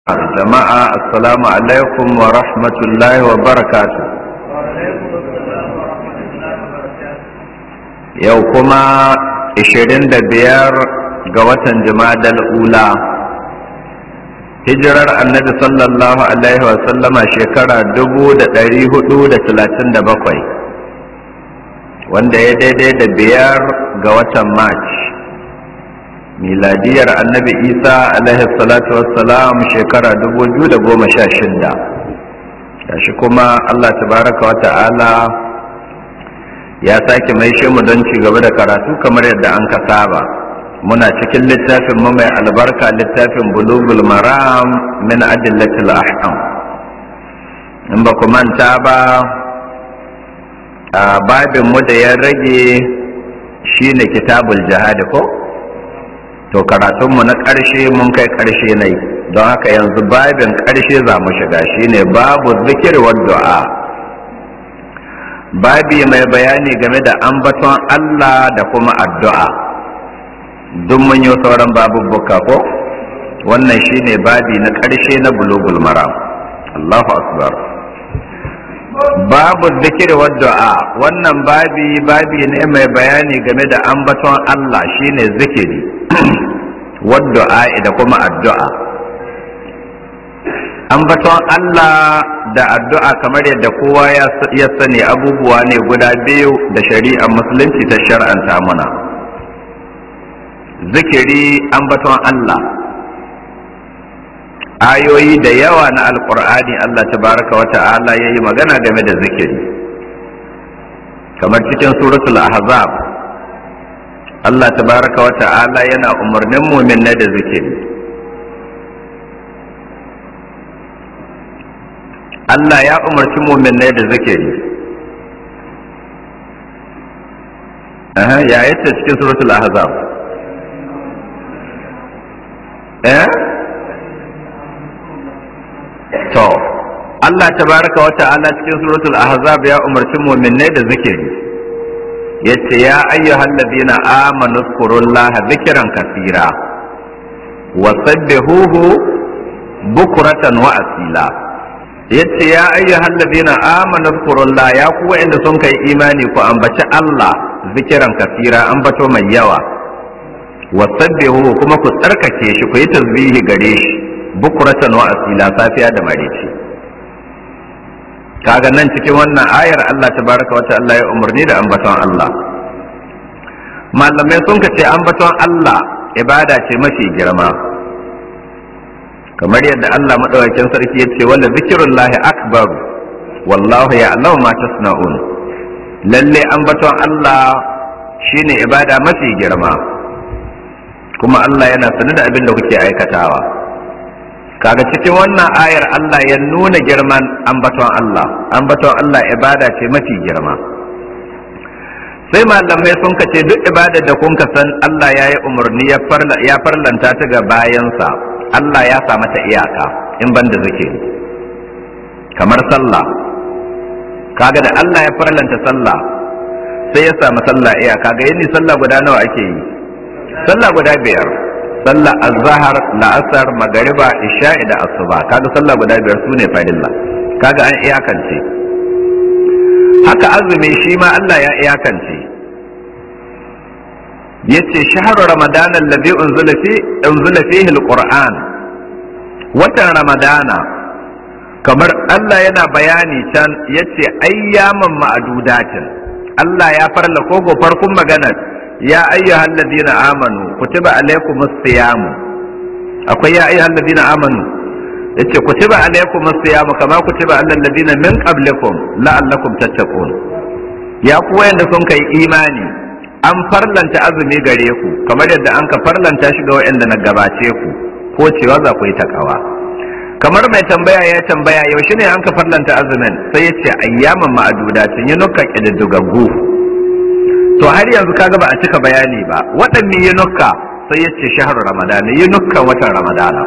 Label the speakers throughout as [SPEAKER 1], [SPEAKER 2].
[SPEAKER 1] jama'a assalamu alaikum wa rahmatullahi wa barakatu yau kuma 25 ga watan jimadal ula hijirar annabi sallallahu alaihi wa sallama shekara 437 wanda ya daidai da biyar ga watan march miladiyar annabi isa alaihi salatu wassalam shekara 2016 gashi kuma allah tabaraka wa ta'ala ya sake mai mu don ci gaba da karatu kamar yadda an ka saba muna cikin littafin mu mai albarka littafin bulugul maram min adillatil ahkam in ba ku manta ba a babin mu da ya rage shine kitabul jihadi ko to karatunmu na ƙarshe mun kai ƙarshe ne don haka yanzu babin ƙarshe za mu shiga shine babu zikir wa du'a babi mai bayani game da ambaton Allah da kuma addu'a duk mun yi sauran babubbuka ko wannan shine babi na ƙarshe na bulugul maram Allahu akbar babu zikir wa du'a wannan babi babi ne mai bayani game da ambaton Allah shine zikiri wadda'a da kuma addu'a ambaton Allah da addu'a kamar yadda kowa ya sani abubuwa ne guda biyu da shari'ar musulunci ta shar'anta muna zikiri ambaton Allah ayoyi da yawa na alkur'ani Allah tabaraka wa ta'ala ya yi magana game da zikiri kamar cikin suratul ahzab Allah tabaraka wa ta'ala yana umarnin muminai da zikiri Allah ya umarci muminai da zikiri Aha, ya yace cikin suratul ahzab eh to Allah tabaraka wa ta'ala cikin suratul ahzab ya umarci muminai da zikiri yace ya ayyuhal ladina amanu zkurullaha dhikran kaseera wa sabbihuhu bukratan wa asila yace ya ayyuhal ladina amanu zkurullaha ya ku wa'anda sun kai imani ku ambaci Allah zikiran kasira ambato mai yawa wa sabbihuhu kuma ku tsarkake shi ku yi tasbihi gare shi bukratan wa asila safiya da maraice kaga nan cikin wannan ayar Allah tabaraka wa ta'ala ya umarni da ambaton Allah malamai sun ce ambaton Allah ibada ce mafi girma kamar yadda Allah madaukakin sarki yace wala zikrullahi akbar wallahu ya'lamu ma tasna'un lalle ambaton Allah shine ibada mafi girma kuma Allah yana sanar da abin da kuke aikatawa kaga cikin wannan ayar Allah ya nuna girman ambaton Allah ambaton Allah ibada ce mafi girma sai malamai sun kace duk ibadar da kun san Allah ya yi umarni ya farlanta ta ga bayansa Allah ya sa mata iyaka in ban da zuke kamar sallah kaga da Allah ya farlanta sallah sai ya samu sallah iyaka ga yini sallah guda nawa ake yi sallah guda biyar sallah azhar la'asar magariba isha'i da asuba kaga sallah guda biyar sune farilla kaga an iyakance haka azumi shi ma Allah ya iyakance yace shahru ramadan alladhi unzila fi unzila fihi alquran watan ramadana kamar Allah yana bayani can yace ayyaman ma'adudatin Allah ya farla kogo farkon maganar ya ayyuhal ladina amanu kutiba alaykumus siyam akwai ya ayyuhal ladina amanu yace kutiba alaykumus siyam kama kutiba alal ladina min qablikum la'allakum tattaqun ya ku wayanda sun kai imani an farlanta azumi gare ku kamar yadda an ka farlanta shi ga wayanda na gabace ku ko cewa za ku yi takawa kamar mai tambaya ya tambaya yaushe ne an ka farlanta azumin sai ya ce ayyaman ma'adudatin yi nuka ƙididdigaggu to har yanzu kaga ba a cika bayani ba waɗanne yi nuka sai ya ce shahar ramadana yi nukkan watan ramadana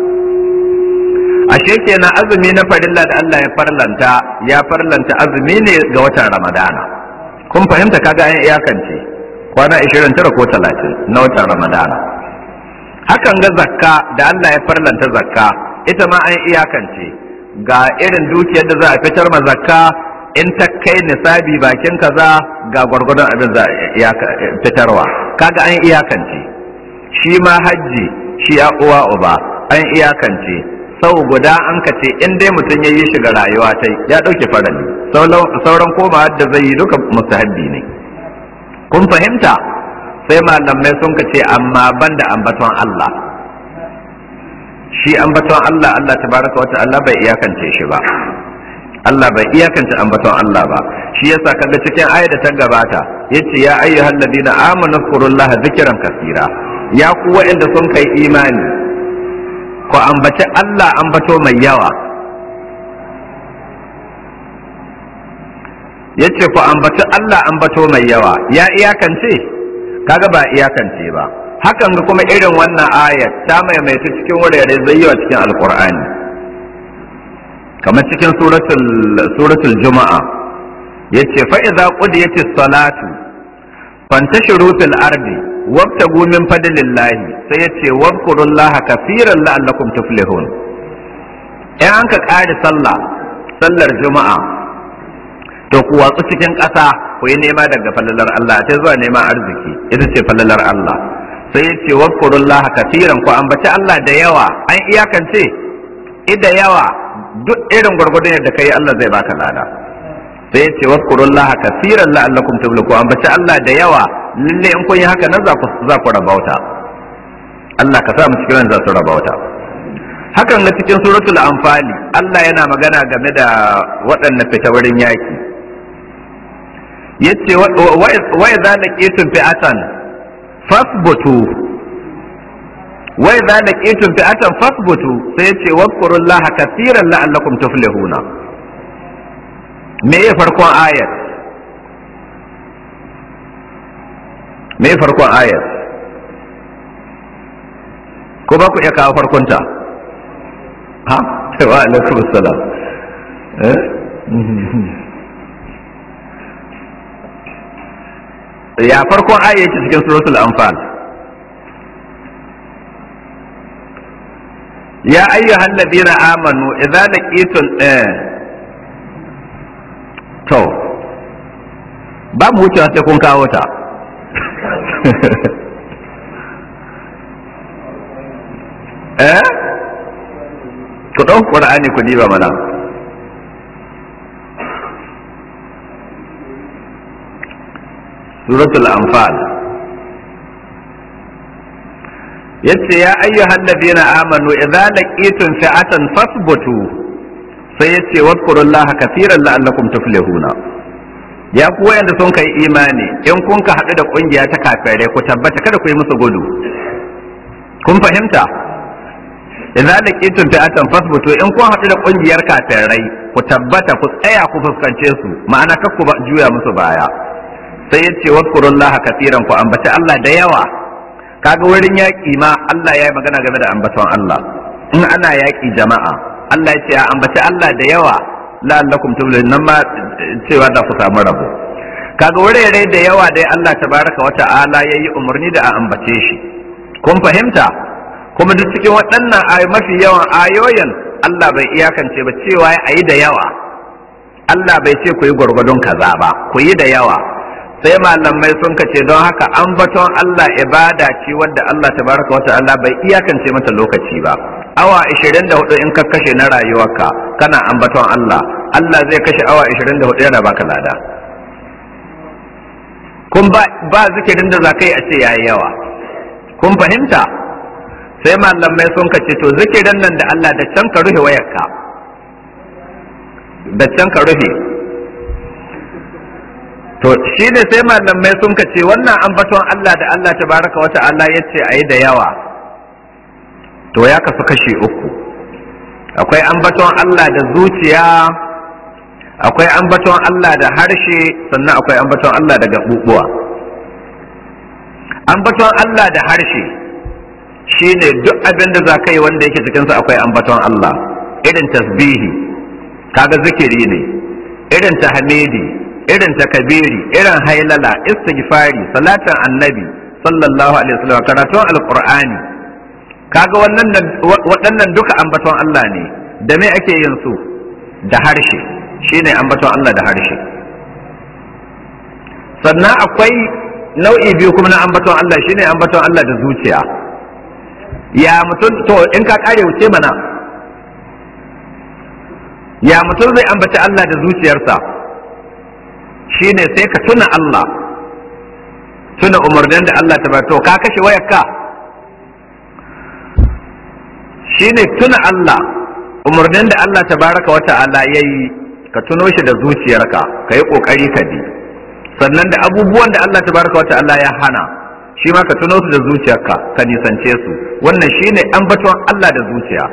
[SPEAKER 1] ashe kenan azumi na farilla da Allah ya farlanta ya farlanta azumi ne ga watan ramadana kun fahimta kaga an iyakance kwana 29 ko 30 na watan ramadana hakan ga zakka da Allah ya farlanta zakka ita ma an iyakance ga irin dukiyar da za a fitar ma zakka in ta kai nisabi bakin kaza ga gwargwadon abin za a fitarwa kaga an iyakance shi ma hajji shi ya uwa uba an iyakance sau guda an ka ce in dai mutum ya yi shiga rayuwa ta ya ɗauke farali sauran koma da zai yi duka mustahabbi ne kun fahimta sai malamai sun ka ce amma banda ambaton Allah shi ambaton Allah Allah tabaraka wa ta'ala bai iyakance shi ba Allah bai iyakance ambaton Allah ba shi yasa kaga cikin ayat da ta gabata yace ya ayyuhal ladina amanu zkurullaha zikran kasira ya ku waɗanda sun kai imani ku ambaci Allah ambato mai yawa yace ku ambaci Allah ambato mai yawa ya iyakance kaga ba iyakance ba hakan ga kuma irin wannan ayat ta maimaita cikin wurare zai yawa cikin alkur'ani kamar cikin suratul suratul juma'a yace fa idza qudiyatis salatu fantashiru fil ardi wabtagu min fadlillahi sai yace wadhkurullaha kaseeran la'allakum tuflihun in an ka kare sallah sallar juma'a to ku watsu cikin ƙasa ku yi nema daga falalar Allah ta zuwa neman arziki ita ce falalar Allah sai yace wadhkurullaha kaseeran ku ambaci Allah da yawa an iyakance ida yawa duk irin gwargwadon yadda kai Allah zai baka lada sai ya ce waskurullah kasiran la'allakum tuflihu ambaci Allah da yawa lalle in kun yi haka nan za ku za ku rabauta Allah ka sa mu cikin za su rabauta hakan na cikin suratul anfali Allah yana magana game da waɗannan fita wurin yaki yace wa idza laqitum fi'atan fasbutu wa idza laqitum fi'atan fasbutu sai yace wadhkurullaha katiran la'allakum tuflihuna me ya farkon ayat me ya farkon ayat ko ba ku iya kawo farkonta ha wa alaikum assalam eh ya farkon ayat yake cikin suratul anfal يا أيها الذين آمنوا إذا لقيتم إيه to ba mu wucewa sai kun kawo ta eh ku ɗau ƙur'ani ku diba mana suratul anfal yace ya ayyuhal ladina amanu idza laqitum fi'atan fasbutu sai yace wadhkurullaha kaseeran la'allakum tuflihuna ya ku wayanda sun kai imani in kun ka hadu da kungiya ta kafirai ku tabbata kada ku yi musu gudu kun fahimta idza laqitum fi'atan fasbutu in kun hadu da kungiyar kafirai ku tabbata ku tsaya ku fuskance su ma'ana kakku juya musu baya sai yace wadhkurullaha kaseeran ku ambaci Allah da yawa kaga wurin yaƙi ma Allah ya yi magana game da ambaton Allah in ana yaƙi jama'a Allah ya ce a ambaci Allah da yawa la'allakum tuflihun nan ma cewa za ku samu rabo kaga wurare da yawa dai Allah tabaraka wa ta'ala yayi umarni da a ambace shi kun fahimta kuma duk cikin waɗannan ayoyi mafi yawan ayoyin Allah bai iyakance ba cewa ayi da yawa Allah bai ce ku yi gwargwadon kaza ba ku yi da yawa sai malamai sun kace don haka ambaton Allah ibada ce wadda Allah tabaraka wa ta'ala bai iyakance mata lokaci ba awa 24 in ka kashe na rayuwarka kana ambaton Allah Allah zai kashe awa 24 yana baka lada kun ba, ba zikirin da zakai a ce yayi yawa kun fahimta sai malamai sun kace to zikirin nan da Allah da can ka rufe wayarka da can ka rufe to shi ne sai malamai sun ka ce wannan ambaton Allah da Allah tabaraka wa ta'ala ya ce a yi da yawa to ya kasu kashi uku akwai ambaton Allah da zuciya akwai ambaton Allah da harshe sannan akwai ambaton Allah da gaɓuɓuwa ambaton Allah da harshe shi ne duk abin da za ka yi wanda yake cikinsa akwai ambaton Allah irin tasbihi kaga zikiri ne irin tahmidi irin takabiri irin hailala istighfari salatin annabi sallallahu alaihi wasallam karatun alqur'ani kaga wannan waɗannan duka ambaton Allah ne da me ake yin su da harshe shine ambaton Allah da harshe sannan akwai nau'i biyu kuma na ambaton Allah shine ambaton Allah da zuciya ya mutum to in ka kare wuce mana ya mutum zai ambaci Allah da zuciyarsa shine sai ka tuna Allah tuna umarnin da Allah ta to ka kashe wayarka shine tuna Allah umarnin da Allah tabaraka wa ta'ala yayi ka tuno shi da zuciyarka ka yi kokari ka bi sannan da abubuwan da Allah tabaraka wa ta'ala ya hana shi ma ka tuno su da zuciyarka ka nisance su wannan shine ambaton Allah da zuciya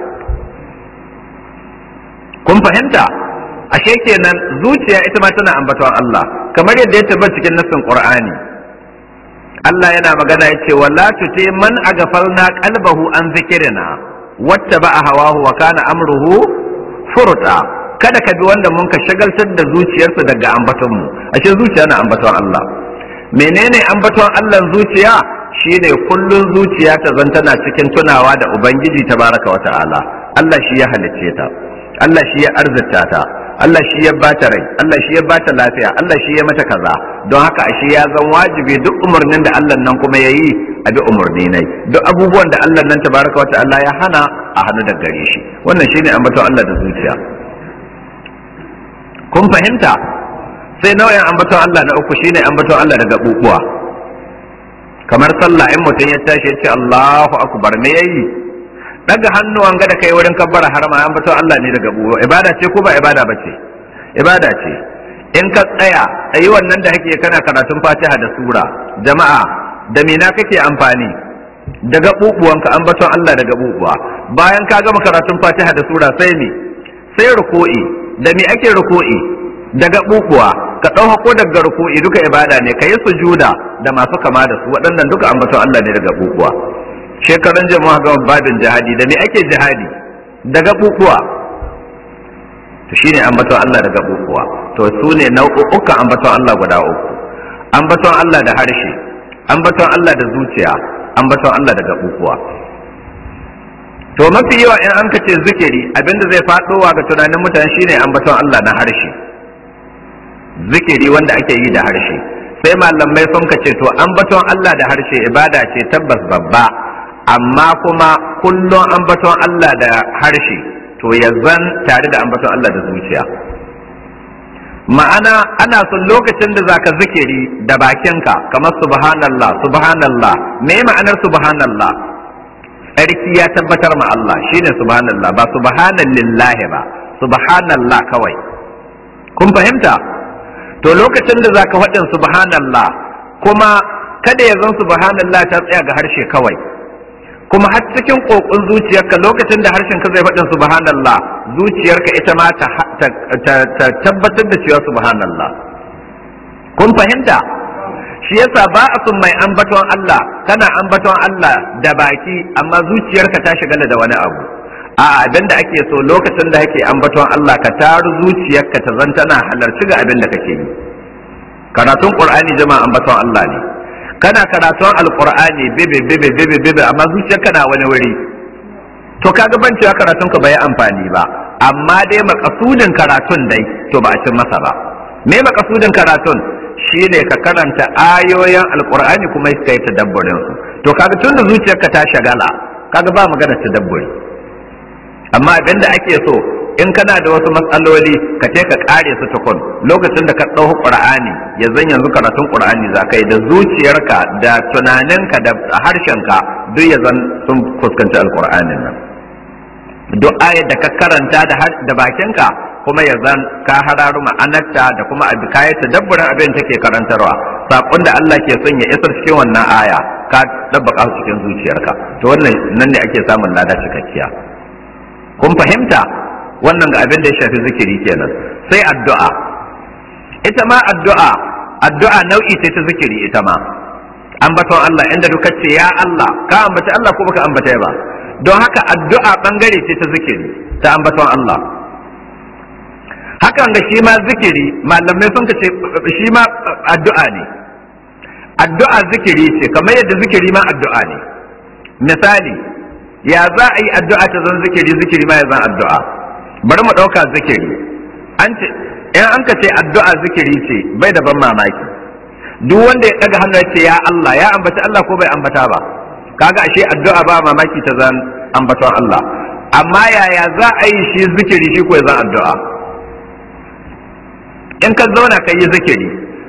[SPEAKER 1] kun fahimta ashe kenan zuciya ita ma tana ambaton Allah kamar yadda ya tabbata cikin nassin Qur'ani Allah yana magana yace wala tuti man agafalna qalbahu an zikrina wattaba hawahu wa kana amruhu furta kada ka bi wanda mun ka shagaltar da zuciyarsa daga ambaton mu ashe zuciya na ambaton Allah menene ambaton Allah zuciya shine kullun zuciya ta zantana cikin tunawa da ubangiji tabaraka wa ta'ala Allah shi ya halicce ta Allah shi ya arzita ta Allah shi ya bata rai Allah shi ya bata lafiya Allah shi ya mata kaza don haka ashe ya zan wajibi duk umarnin da Allah nan kuma yayi a bi umarni nai duk abubuwan da Allah nan tabaraka wa ta'ala ya hana a hannu da gare shi wannan shine ambaton Allah da zuciya kun fahimta sai nau'in ambaton Allah na uku shine ambaton Allah da gabubuwa kamar sallah in mutum ya tashi ya ce Allahu akbar me yayi daga hannuwan ga da kai wurin kabbara harama an bato Allah ne daga buwa ibada ce ko ba ibada ba ce ibada ce in ka tsaya ayi wannan da kake kana karatun Fatiha da sura jama'a da mina kake amfani daga bubuwanka an bato Allah daga bubuwa bayan ka gama karatun Fatiha da sura sai me sai ruku'i da me ake ruku'i daga bubuwa ka ɗau ko daga ruku'i duka ibada ne ka yi sujuda da masu kama da su waɗannan duka an bato Allah ne daga bubuwa shekaran jama'a ga babin jihadi da me ake jihadi daga bukuwa to shine ambaton Allah daga bukuwa to su ne nau'ukan ambaton Allah guda uku ambaton Allah da harshe ambaton Allah da zuciya ambaton Allah daga bukuwa to mafi yawa in an kace zikiri abinda zai faɗowa ga tunanin mutane shine ambaton Allah na harshe zikiri wanda ake yi da harshe sai malamai sun kace to ambaton Allah da harshe ibada ce tabbas babba amma kuma kullum ambaton Allah da harshe to ya zan tare da ambaton Allah da zuciya ma'ana ana son lokacin da zaka zikiri da bakinka kamar subhanallah subhanallah me ma'anar subhanallah tsarki ya tabbatar ma Allah shine subhanallah ba subhanallahi ba subhanallah kawai kun fahimta to lokacin da zaka faɗin subhanallah kuma kada ya zan subhanallah ta tsaya ga harshe kawai kuma har cikin kokon zuciyarka lokacin da harshen ka zai faɗin subhanallah zuciyarka ita ma ta tabbatar da cewa subhanallah kun fahimta shi yasa ba a sun mai ambaton Allah kana ambaton Allah da baki amma zuciyarka ta shigala da wani abu a abin da ake so lokacin da kake ambaton Allah ka taru zuciyarka ta zan tana halarci ga abin da kake yi karatun qur'ani jama'a ambaton Allah ne kana karatun alqur'ani bibi bibi bibi bibi amma zuciyarka na wani wuri to kaga ban cewa karatun ka bai amfani ba amma dai makasudin karatun dai to ba a cin masa ba me makasudin karatun shine ka karanta ayoyin alqur'ani kuma kai tadabburin su to kaga tun da zuciyarka ta shagala kaga ba magana tadabburi amma abinda ake so in kana da wasu matsaloli ka ce ka kare su tukun lokacin da ka ɗauki qur'ani ya zan yanzu karatun qur'ani za ka yi da zuciyarka da tunaninka da harshenka duk ya zan sun fuskanci alqur'anin nan duk ayar da ka karanta da bakinka kuma ya zan ka hararu ma'anarta da kuma abi kayan tadabburin abin take karantarwa sakon da Allah ke son ya isar cikin wannan aya ka dabbaka cikin zuciyarka to wannan nan ne ake samun lada cikakkiya kun fahimta wannan ga abin da ya shafi zikiri kenan sai addu'a ita ma addu'a addu'a nau'i ce ta zikiri ita ma ambaton Allah inda duka ce ya Allah ka ambaci Allah ko baka ambata ba don haka addu'a bangare ce ta zikiri ta ambaton Allah hakan da shi ma zikiri malamai sun ce shi ma addu'a ne addu'a zikiri ce kamar yadda zikiri ma addu'a ne misali ya za a yi addu'a ta zan zikiri zikiri ma ya zan addu'a bari mu ɗauka zikiri an ce in an ka ce addu'a zikiri ce bai da ban mamaki duk wanda ya ɗaga hannu ya ce ya Allah ya ambaci Allah ko bai ambata ba kaga ashe addu'a ba mamaki ta zan ambaton Allah amma yaya za a yi shi zikiri shi ko ya zan addu'a in ka zauna ka yi zikiri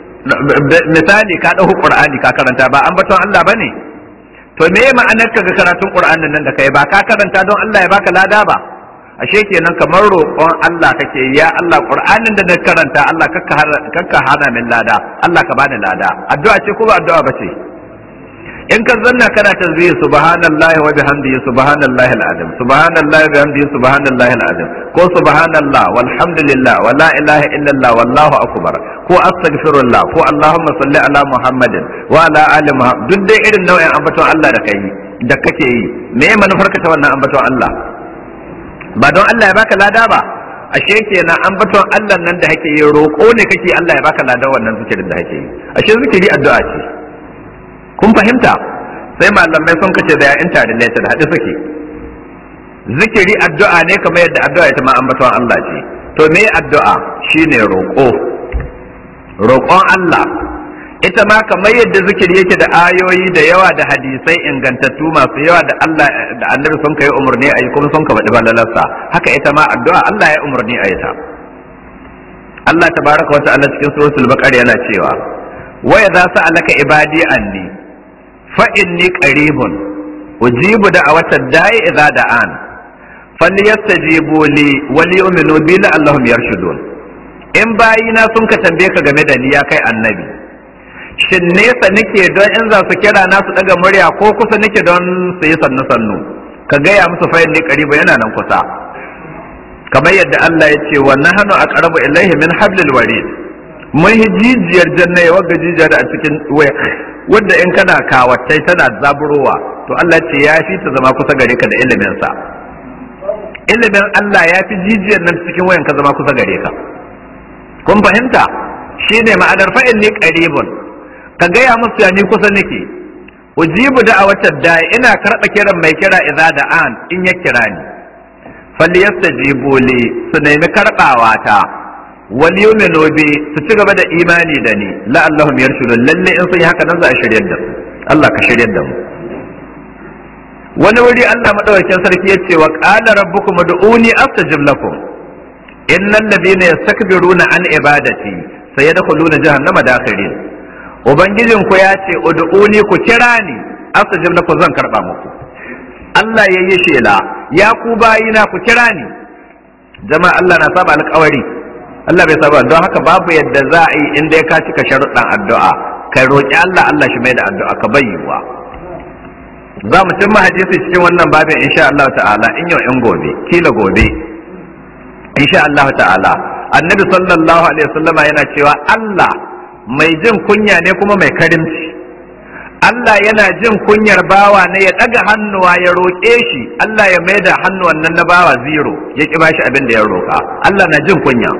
[SPEAKER 1] misali ka ɗauki ƙur'ani ka karanta ba ambaton Allah ba ne to me ma'anar ka ga karatun ƙur'anin nan da kai ba ka karanta don Allah ya baka lada ba ashe kenan kamar roƙon Allah kake ya Allah ƙur'anin da na karanta Allah kakka hana min lada Allah ka bani lada addu'a ce ko ba addu'a ba ce in ka zanna kana tasbih subhanallahi wa bihamdihi subhanallahi alazim subhanallahi wa bihamdihi subhanallahi alazim ko subhanallah walhamdulillah wa la ilaha illallah wallahu akbar ko astaghfirullah ko allahumma salli ala muhammadin wa ala ali muhammad duk dai irin nau'in ambaton Allah da kai da kake yi me ya manufar ka ta wannan ambaton Allah ba don Allah ya baka lada ba ashe kenan ambaton Allah nan da kake yi roƙo ne kake Allah ya baka lada wannan zikirin da kake yi ashe zikiri addu'a ce kun fahimta sai malamai sun kace da ya interrelated haɗe suke zikiri addu'a ne kamar yadda addu'a ita ma ambaton Allah ce to me addu'a shine roƙo roƙon Allah ita ma kamar yadda zikiri yake da ayoyi da yawa da hadisai ingantattu masu yawa da Allah da annabi sun kai umarni a yi kuma sun ka faɗi balalarsa haka ita ma addu'a Allah ya umarni a yi ta Allah tabaraka wa ta'ala cikin suratul baqara yana cewa wa idza sa'alaka ibadi anni fa inni qaribun ujibu da'watad da'i idza da'an falyastajibu li wa liyu'minu bi la'allahum yarshudun in bayina sun ka tambaye ka game da ni ya kai annabi shin nesa nake don in za su kira na su daga murya ko kusa nake don su yi sannu sannu ka gaya musu fa inni qaribu yana nan kusa kamar yadda Allah ya ce wa nahnu aqrabu ilayhi min hablil warid mun jijiyar janna wagga jijiyar a cikin waya wanda in kana kawattai tana zaburowa to Allah ce ya fi ta zama kusa gare ka da ilimin sa ilimin Allah ya fi jijiyar nan cikin wayan ka zama kusa gare ka kun fahimta shine ma'anar fa inni qaribun ka gaya musu ya ni kusa nake ujibu da'awatar da ina karɓa kiran mai kira idza da an in ya kira ni falyastajibu li su nemi karɓawa ta wal yu'minu bi su ci gaba da imani da ni la'allahum yarshudun lalle in sun yi haka nan za a shiryar da su Allah ka shiryar da mu wani wuri Allah madaukakin sarki ya ce wa qala rabbukum ud'uni astajib lakum innal ladina yastakbiruna an ibadati sayadkhuluna jahannama dakhirin ubangijin ku ya ce ud'uni ku kira ni astajib lakum zan karba muku Allah ya yi shela ya ku bayina ku kira ni jama'a Allah na saba alƙawari Allah bai saba don haka babu yadda za a yi inda ya kaci ka sharuɗan addu'a kai roƙi Allah Allah shi mai da addu'a ka bayyuwa za mu cimma hadisi cikin wannan babin insha Allah ta'ala in yau in gobe kila gobe insha Allah ta'ala annabi sallallahu alaihi wasallama yana cewa Allah mai jin kunya ne kuma mai karimci Allah yana jin kunyar bawa ne ya ɗaga hannuwa ya roƙe shi Allah ya mai da hannuwan nan na bawa zero ya ƙi bashi abin da ya roƙa Allah na jin kunya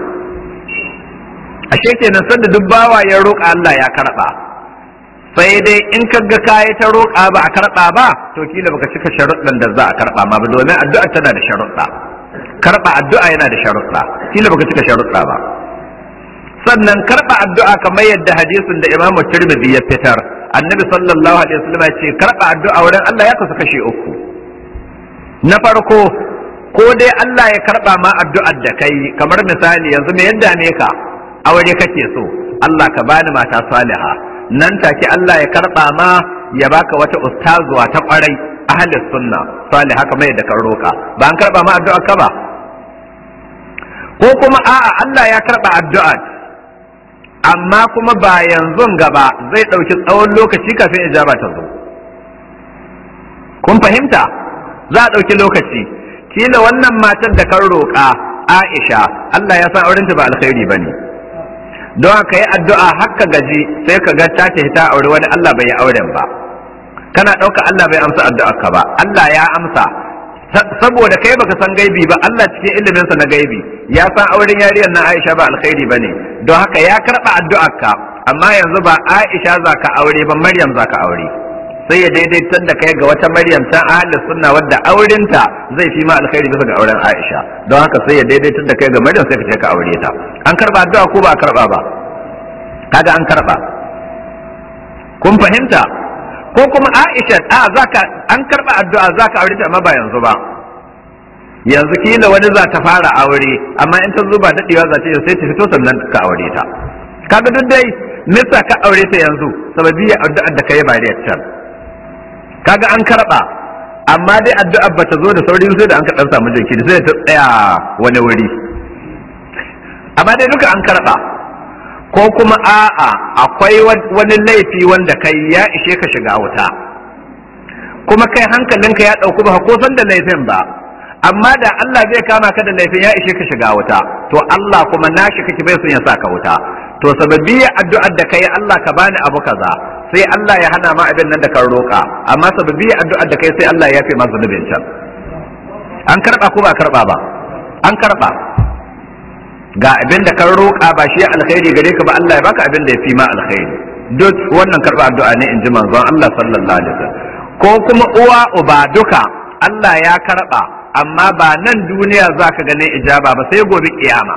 [SPEAKER 1] ashe kenan sanda duk bawa ya roƙa Allah ya karɓa sai dai in ka ga kayi ta roƙa ba a karɓa ba to kila baka cika sharuɗan da za a karɓa ma ba domin addu'a tana da sharuɗa karɓa addu'a yana da sharuɗa kila baka cika sharuɗa ba sannan karɓa addu'a kamar yadda hadisin da Imam Tirmidhi ya fitar annabi sallallahu alaihi wasallam ya ce karɓa addu'a wurin Allah ya kasu kashe uku na farko ko dai Allah ya karɓa ma addu'ar da kai kamar misali yanzu me yadda ne ka aure kake so Allah ka bani mata saliha nan take Allah ya karɓa ma ya baka wata ustazuwa ta kwarai ahli sunna saliha kamar yadda ka roka ba an karɓa ma addu'ar ka ba ko kuma a'a Allah ya karɓa addu'ar amma kuma ba yanzu gaba zai ɗauki tsawon lokaci kafin ijaba ta zo kun fahimta za a ɗauki lokaci kila wannan matar da kan roƙa Aisha Allah ya san aurenta ba alkhairi bane don haka yi addu'a haka gaji sai ka ga ta ta aure wani Allah bai yi auren ba kana ɗauka Allah bai amsa addu'ar ka ba Allah ya amsa saboda kai baka san gaibi ba Allah cikin iliminsa na gaibi ya san auren yariyar na Aisha ba alkhairi bane don haka ya karba addu'arka amma yanzu ba Aisha za ka aure ba Maryam za ka aure sai ya daidaitar da kai ga wata maryam ta ahli sunna wadda aurenta zai fi ma alkhairi bisa ga auren aisha don haka sai ya daidaitar da kai ga maryam sai ka je ka aure ta an karba addu'a ko ba a karba ba kaga an karba kun fahimta ko kuma aisha a zaka an karba addu'a zaka aure ta amma ba yanzu ba yanzu kila wani za ta fara aure amma in ta zuba daɗewa za ta yi sai ta fito sannan ka aure ta kaga duk dai nisa ka aure ta yanzu sababi ya addu'ar da kai ba da can kaga an karba amma dai addu'ar ba ta zo da sauri sai da an ka dan samu jinkiri sai ta tsaya wani wuri amma dai duka an karba ko kuma a'a akwai wani laifi wanda kai ya ishe ka shiga wuta kuma kai hankalinka ya ɗauku ba ko san da laifin ba amma da Allah zai kama ka da laifin ya ishe ka shiga wuta to Allah kuma nashi kake bai son ya sa ka wuta to sababbi addu'ar da kai Allah ka bani abu kaza sai Allah ya hana ma abin nan da kan roƙa amma sababbi addu'ar da kai sai Allah ya yafe ma zunubin can an karba ko ba karba ba an karba ga abin da kan roƙa ba shi alkhairi gare ka ba Allah ya baka abin da ya fi ma alkhairi duk wannan karba addu'a ne in ji manzon Allah sallallahu alaihi wasallam ko kuma uwa uba duka Allah ya karba amma ba nan duniya za ka ganin ijaba ba sai gobe kiyama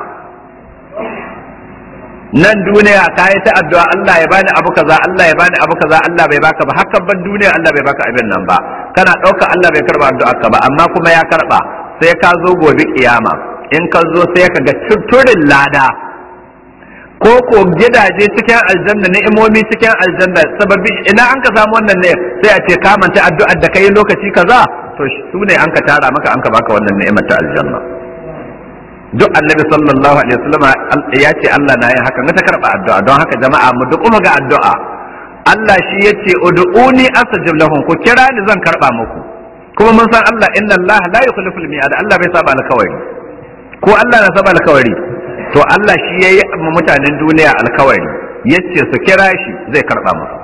[SPEAKER 1] nan duniya ka yi ta addu'a Allah ya bani abu kaza Allah ya bani abu kaza Allah bai baka ba hakan ban duniya Allah bai baka abin nan ba kana ɗauka Allah bai karba addu'a ka ba amma kuma ya karba sai ka zo gobe kiyama in ka zo sai ka ga turin lada ko ko gidaje cikin aljanna ni'imomi cikin aljanna sababi ina an ka samu wannan ne sai a ce ka manta addu'ar da kai lokaci kaza to su ne an ka tara maka an ka baka wannan ni'imar ta aljanna duk annabi sallallahu alaihi wasallam ya ce Allah na yin haka ta karba addu'a don haka jama'a mu duk ga addu'a Allah shi yace ud'uni astajib lahum ku kira ni zan karba muku kuma mun san Allah inna Allah la yukhlifu al-mi'ad Allah bai saba alkawari ko Allah na saba alkawari to Allah shi yayi mutanen duniya alkawari yace su kira shi zai karba musu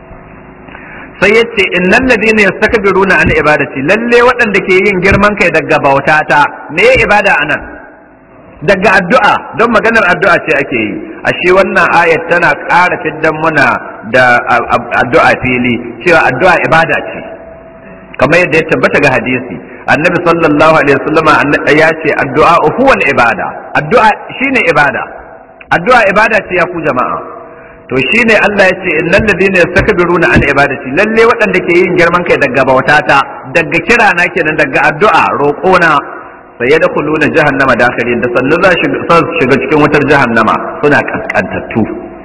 [SPEAKER 1] sai ya ce innal ladina yastakbiruna an ibadati lalle waɗanda ke yin girman kai daga bautata me ya ibada anan daga addu'a don maganar addu'a ce ake yi ashe wannan ayat tana ƙara fiddan muna da addu'a fili cewa addu'a ibada ce kamar yadda ya tabbata ga hadisi annabi sallallahu alaihi wasallam ya ce addu'a huwa ibada addu'a shine ibada addu'a ibada ce ya ku jama'a to shine Allah ya ce innal ladina yastakbiruna an ibadati lalle waɗanda ke yin girman kai daga bautata daga kira na kenan daga addu'a roƙona sai ya dakhuluna jahannama dakhirin da sannu za su shiga cikin wutar jahannama suna kaskantattu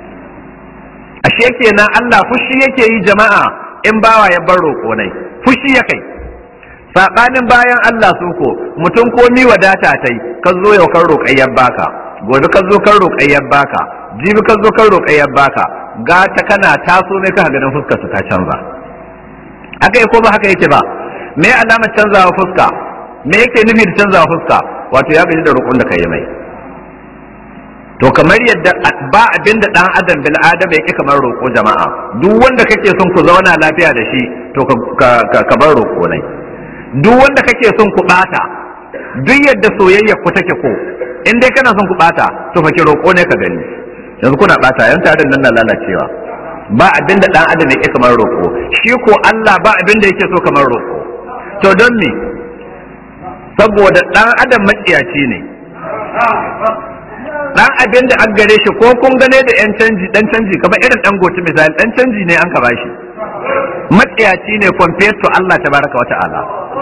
[SPEAKER 1] ashe kenan Allah fushi yake yi jama'a in bawa ya bar roƙonai fushi ya kai sabanin bayan Allah su ko mutum komi wadata tai ka zo yau kan roƙayyar baka gobe ka zo kan roƙayyar baka jibi ka zo kan roƙayyar baka gata kana taso mai ka ganin fuskar su ta canza haka ko ba haka yake ba me alamar canzawa fuska me yake nufi da canzawa fuska wato ya gaji da roƙon da kai mai to kamar yadda ba abin da dan adam bil adam yake kamar roƙo jama'a duk wanda kake son ku zauna lafiya da shi to ka bar roƙo nai duk wanda kake son ku bata duk yadda soyayya ku take ko in dai kana son ku bata to fa ki roƙo ne ka gani yanzu kuna bata yan tarin nan na lalacewa ba abin da dan adam yake kamar roƙo shi ko Allah ba abin da yake so kamar roƙo to don me saboda dan adam matsiyaci ne dan abin da an gare shi ko kun gane da yan canji dan canji kamar irin dan goci misali dan canji ne an ka bashi matsiyaci ne compared to Allah tabaraka wa ta'ala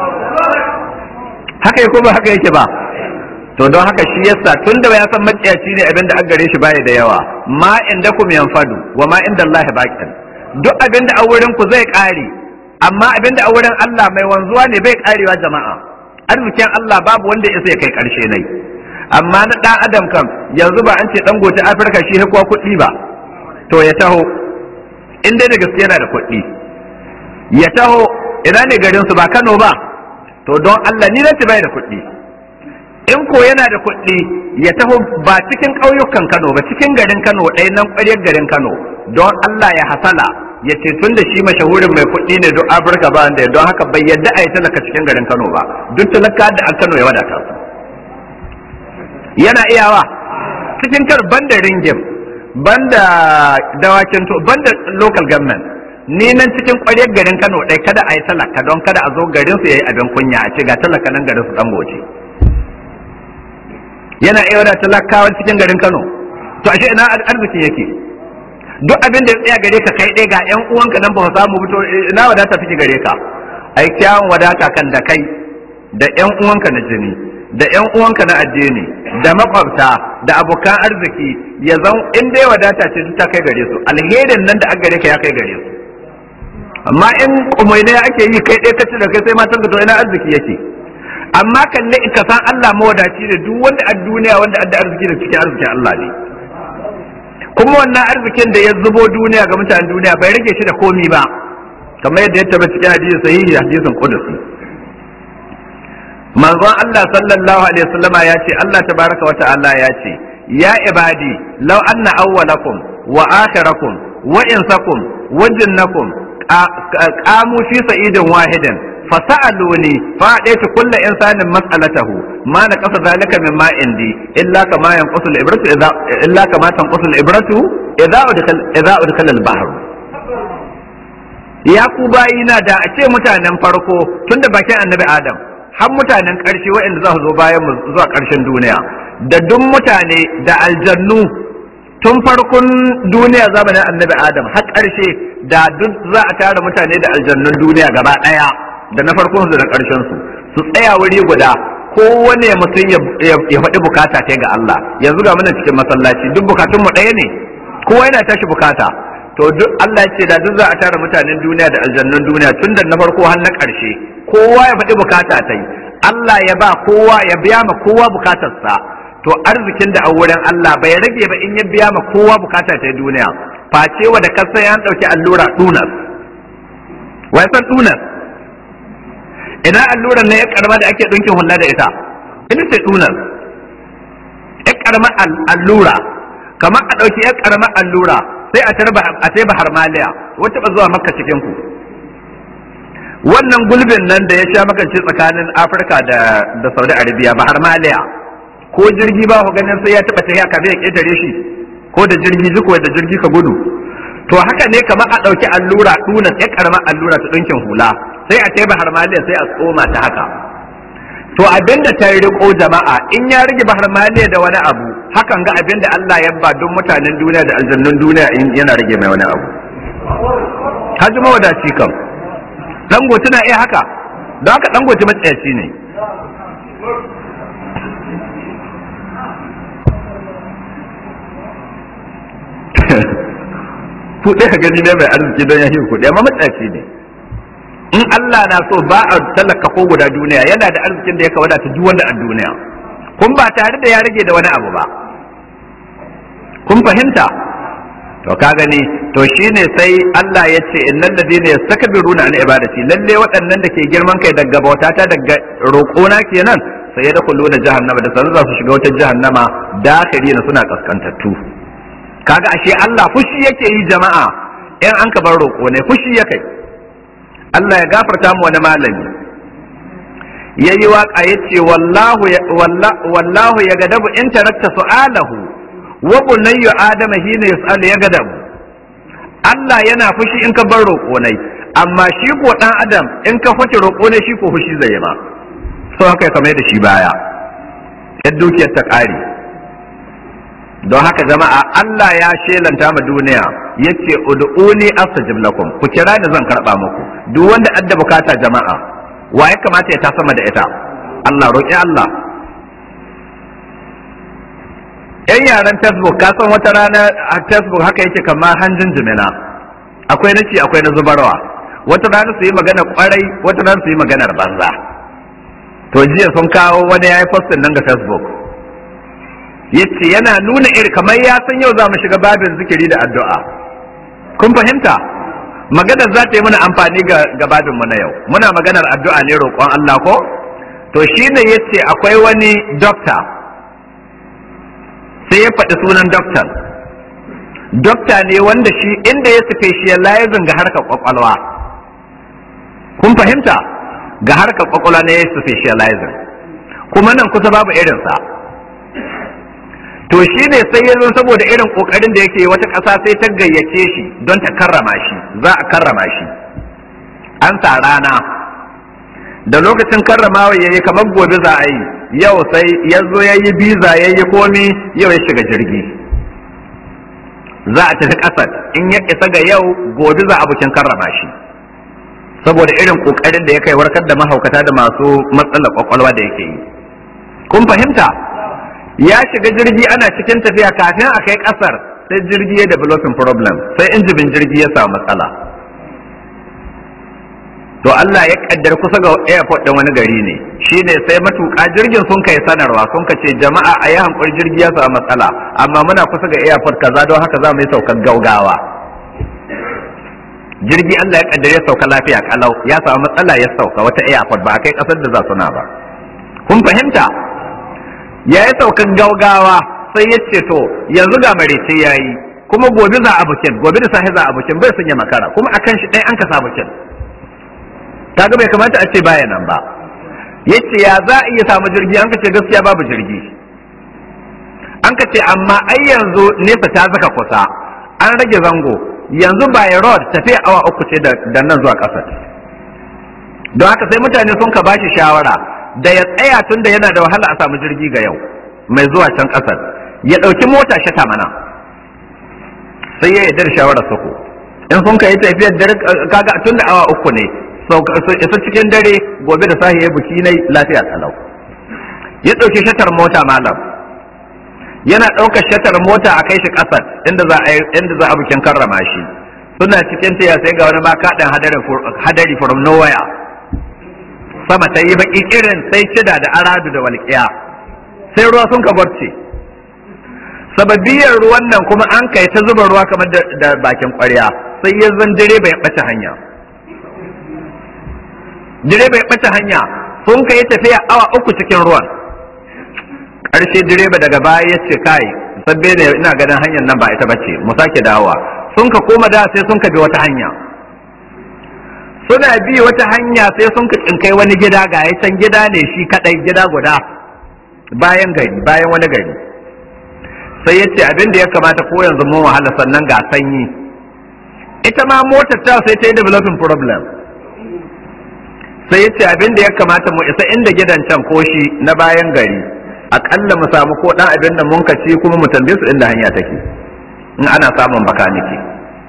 [SPEAKER 1] haka yake ba haka yake ba to don haka shi yasa tun da ya san maciyaci ne abinda an gare shi baya da yawa ma inda kum yanfadu wa ma inda Allah baqin duk abinda a wurin ku zai kare amma abinda a wurin Allah mai wanzuwa ne bai karewa jama'a arzikin Allah babu wanda ya sai kai karshe nai amma na dan adam kam yanzu ba an ce dan gote Afirka shi kuwa kuɗi ba to ya taho in dai da gaske yana da kuɗi ya taho ina ne garin su ba Kano ba to don Allah ni nace bai da kuɗi in ko yana da kuɗi ya taho ba cikin ƙauyukan Kano ba cikin garin Kano ɗaya nan ƙwaryar garin Kano don Allah ya hasala ya ce tun da shi mashahurin mai kuɗi ne don Afirka ba da don haka bai yadda a yi talaka cikin garin Kano ba duk talaka da an Kano ya wadata su yana iyawa cikin kar banda ringim banda dawakin to banda local government ni nan cikin ƙwaryar garin Kano ɗai kada a yi talaka don kada a zo garin su yayi abin kunya a ce ga talaka nan garin su dan goce yana iya da talakawa cikin garin Kano to ashe ina arzikin yake duk abin da ya tsaya gare ka kai ɗaya ga ƴan uwanka nan ba ka samu fito ina wadata take gare ka ai kyawun wadata kan da kai da ƴan uwanka na jini da ƴan uwanka na addini da makwabta da abokan arziki ya zan in dai wadata ce ta kai gare su alherin nan da aka gare ka ya kai gare su amma in kumaine ake yi kai ɗaya kace da kai sai matan ka to ina arziki yake amma kalle in ka san Allah mawadaci ne duk wanda a duniya wanda adda arziki da cikin arzikin Allah ne kuma wannan arzikin da ya zubo duniya ga mutanen duniya bai rage shi da komi ba kamar yadda ya tabbata cikin hadisi sahihi hadisin qudusi manzon Allah sallallahu alaihi wasallama ya ce Allah tabaraka wa ta'ala ya ce ya ibadi law anna awwalakum wa akhirakum wa insakum wa jinnakum qamu fi sa'idin wahidin fasa'aluni fa daitu kullu insanin mas'alatahu ma na kasa zalika mimma indi illa kama yanqusu al-ibratu idza illa kama tanqusu al-ibratu idza udkhal idza udkhal al-bahr ya ku bayina da a ce mutanen farko tunda bakin annabi adam har mutanen ƙarshe waɗanda za su zo bayan mu zuwa ƙarshen duniya da duk mutane da aljannu tun farkon duniya zamanin annabi adam har ƙarshe da duk za a tara mutane da aljannun duniya gaba ɗaya da na farkon su da na ƙarshen su su tsaya wuri guda kowane mutum ya faɗi bukata ta ga Allah yanzu ga muna cikin masallaci duk bukatun mu ɗaya ne kowa yana tashi bukata to duk Allah ya ce da duk za a tara mutanen duniya da aljannun duniya tun da na farko har na ƙarshe kowa ya faɗi bukata ta yi Allah ya ba kowa ya biya ma kowa bukatarsa to arzikin da a wurin Allah bai rage ba in ya biya ma kowa bukata ta duniya face wa da kasa ya ɗauki allura dunas wai san dunas ina alluran ne ya karma da ake ɗinkin hulla da ita ita ce dunas ya karma allura kamar a ɗauki ya karma allura sai a tarba a sai bahar maliya wata ba zuwa makka cikin ku wannan gulbin nan da ya sha makance tsakanin afirka da da saudi arabia bahar maliya ko jirgi ba ku ganin sai ya taba tafiya kafin ya ketare shi ko da jirgi jiko da jirgi ka gudu to haka ne kamar a ɗauki allura ɗuna sai karamar allura ta ɗinkin hula sai a tai bahar maliya sai a tsoma ta haka to abinda ta riko jama'a in ya rage bahar maliya da wani abu hakan ga abinda Allah ya ba don mutanen duniya da aljannun duniya in yana rage mai wani abu haji mawadaci kam dangote na iya haka don haka dangote matsayaci ne kuɗi ka gani ne mai arziki don ya kuɗi amma matsayaci ne in Allah na so ba a talaka ko guda duniya yana da arzikin da ya kawada ta duk wanda a duniya kun ba tare da ya rage da wani abu ba kun fahimta to ka gani to shine sai Allah ya ce innal ladina yastakbiruna an ibadati lalle waɗannan da ke girman kai daga bautata daga roƙona kenan sai ya dakhulu da jahannama da sanin za su shiga wata jahannama dakhirina suna kaskantattu kaga ashe Allah fushi yake yi jama'a in an ka bar roƙo ne fushi yake Allah ya gafarta mu wani malami yayi waka yace wallahu wallahu ya gadabu in tarakta su'alahu wa bunayyu adama hina yas'al ya gadabu Allah yana fushi in ka bar roƙo ne amma shi ko dan adam in ka fake roƙo ne shi ko fushi zai yi ma so haka kamar da shi baya yadda dukiyar ta ƙare don haka jama'a Allah ya shelanta ma duniya yace ud'uni astajib lakum ku kira ni zan karba muku duk wanda adda bukata jama'a wa ya kamata ya ta sama da ita Allah roƙi Allah yan yaren facebook ka san wata rana a facebook haka yake kamar hanjin jimina akwai na ci akwai na zubarwa wata rana su yi magana kwarai wata rana su yi maganar banza to jiya sun kawo wani ya yi postin nan ga facebook yace yana nuna iri kamar ya san yau za mu shiga babin zikiri da addu'a kun fahimta maganar za ta yi mana amfani ga babin mu na yau muna maganar addu'a ne roƙon Allah ko to shine yace akwai wani dokta sai ya faɗi sunan doktan dokta ne wanda shi inda ya specializing ga harkar kwakwalwa kun fahimta ga harkar kwakwalwa ne ya specializing kuma nan kusa babu irinsa to shi ne sai ya zo saboda irin kokarin da yake wata ƙasa sai ta gayyace shi don ta karrama shi za a karrama shi an sa rana da lokacin karramawa yayi kamar gobe za a yi yau sai ya zo ya yi biza ya yi komi yau ya shiga jirgi za a tafi ƙasar in ya isa ga yau gobe za a bukin karrama shi saboda irin kokarin da ya kai warkar da mahaukata da masu matsalar kwakwalwa da yake yi kun fahimta ya shiga jirgi ana cikin tafiya kafin a kai kasar sai jirgi ya developing problem sai injibin jirgi ya samu matsala to Allah ya kaddar kusa ga airport din wani gari ne shine sai matuƙa jirgin sun kai sanarwa sun ka ce jama'a a yi hankuri jirgi ya samu matsala amma muna kusa ga airport kaza don haka za mu yi saukar gaugawa jirgi Allah ya kaddare sauka lafiya kalau ya samu matsala ya sauka wata airport ba a kai kasar da za su na ba kun fahimta ya yi saukan gaugawa sai ya ce to yanzu ga marece ya yi kuma gobe za a bukin gobe da sahi za a bukin bai sun yi makara kuma akan shi ɗaya an kasa bukin ta ga bai kamata a ce baya nan ba ya ce ya za a iya samu jirgi an ka ce gaskiya babu jirgi an ka ce amma ai yanzu nesa ta zaka kusa an rage zango yanzu by road tafiya awa uku ce da nan zuwa ƙasar don haka sai mutane sun ka bashi shawara da ya tsaya tun da yana da wahala a samu jirgi ga yau mai zuwa can ƙasar ya ɗauki mota shata mana sai ya yarda da shawarar sako in sun ka yi tafiyar dare kaga tun da awa uku ne isa cikin dare gobe da sahi ya buki na lafiya talau ya ɗauki shatar mota malam yana ɗaukar shatar mota a kai shi ƙasar inda za a inda za a bukin karrama shi suna cikin tiya sai ga wani makaɗin hadari from nowhere sama ta yi baki irin sai cida da aradu da walƙiya sai ruwa sun ka gwarce sababiyar ruwan nan kuma an kai ta zuba ruwa kamar da bakin ƙwarya sai ya zan direba ya ɓace hanya direba ya ɓace hanya sun kai tafiya awa uku cikin ruwan ƙarshe direba daga baya ya ce kai sabbe ne ina ganin hanyar nan ba ita bace mu sake dawowa sun ka koma da sai sun ka bi wata hanya suna bi wata hanya sai sun ka tsinkai wani gida ga ya can gida ne shi kadai gida guda bayan gari bayan wani gari sai ya ce abin da ya kamata ko yanzu mun wahala sannan ga sanyi ita ma motar ta sai ta yi developing problem sai ya ce abin da ya kamata mu isa inda gidan can ko shi na bayan gari akalla mu samu ko dan abin da mun kaci kuma mu tambaye su inda hanya take in ana samun bakaniki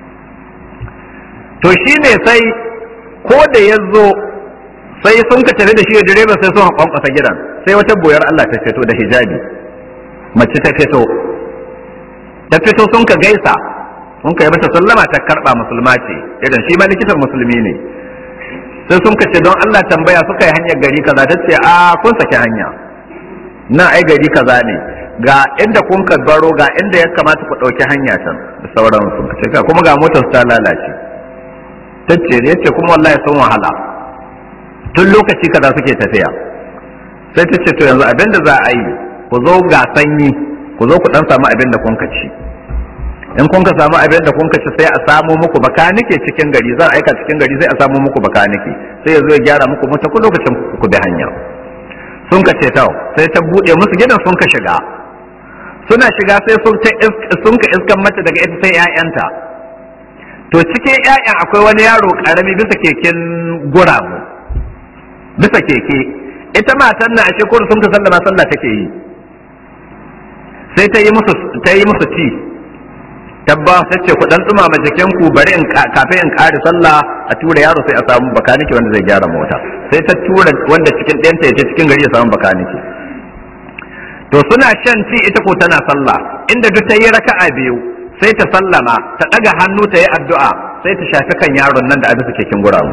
[SPEAKER 1] to shine sai ko da ya zo sai sun ka tafi da shi da direba sai sun kwankwasa gidan sai wata boyar Allah ta fito da hijabi mace ta fito ta fito sun ka gaisa sun ka yi mata sallama ta karba musulma ce irin shi ma likitan musulmi ne sai sun ka ce don Allah tambaya suka yi hanyar gari kaza ta ce a kun saki hanya na ai gari kaza ne ga inda kun ka baro ga inda ya kamata ku ɗauki hanya can da sauransu kuma ga motar ta lalace tace ya ce kuma wallahi sun wahala tun lokaci kaza suke tafiya sai ta ce to yanzu abin da za a yi ku zo ga sanyi ku zo ku dan samu abin da kun ci in kun ka samu abin da kun ci sai a samu muku bakanike cikin gari za a aika cikin gari sai a samu muku bakanike sai ya zo ya gyara muku mota ku lokacin ku bi hanya sun ka ce tau sai ta bude musu gidan sun ka shiga suna shiga sai sun ka iskan mata daga ita sai 'ya'yanta to cikin ƴaƴan akwai wani yaro ƙarami bisa keken guramu bisa keke ita matan na ashe kudu sun ka sallama sallah take yi sai ta yi musu ta yi musu ci tabba ta ce ku dan tsumama jikin ku bari in kafin in kare sallah a tura yaro sai a samu bakaniki wanda zai gyara mota sai ta tura wanda cikin ɗayanta ya je cikin gari ya samu bakaniki to suna shan ci ita ko tana sallah inda duk ta yi raka'a biyu sai ta sallama ta ɗaga hannu ta yi addu'a sai ta shafi kan yaron nan da abin su kekin guramu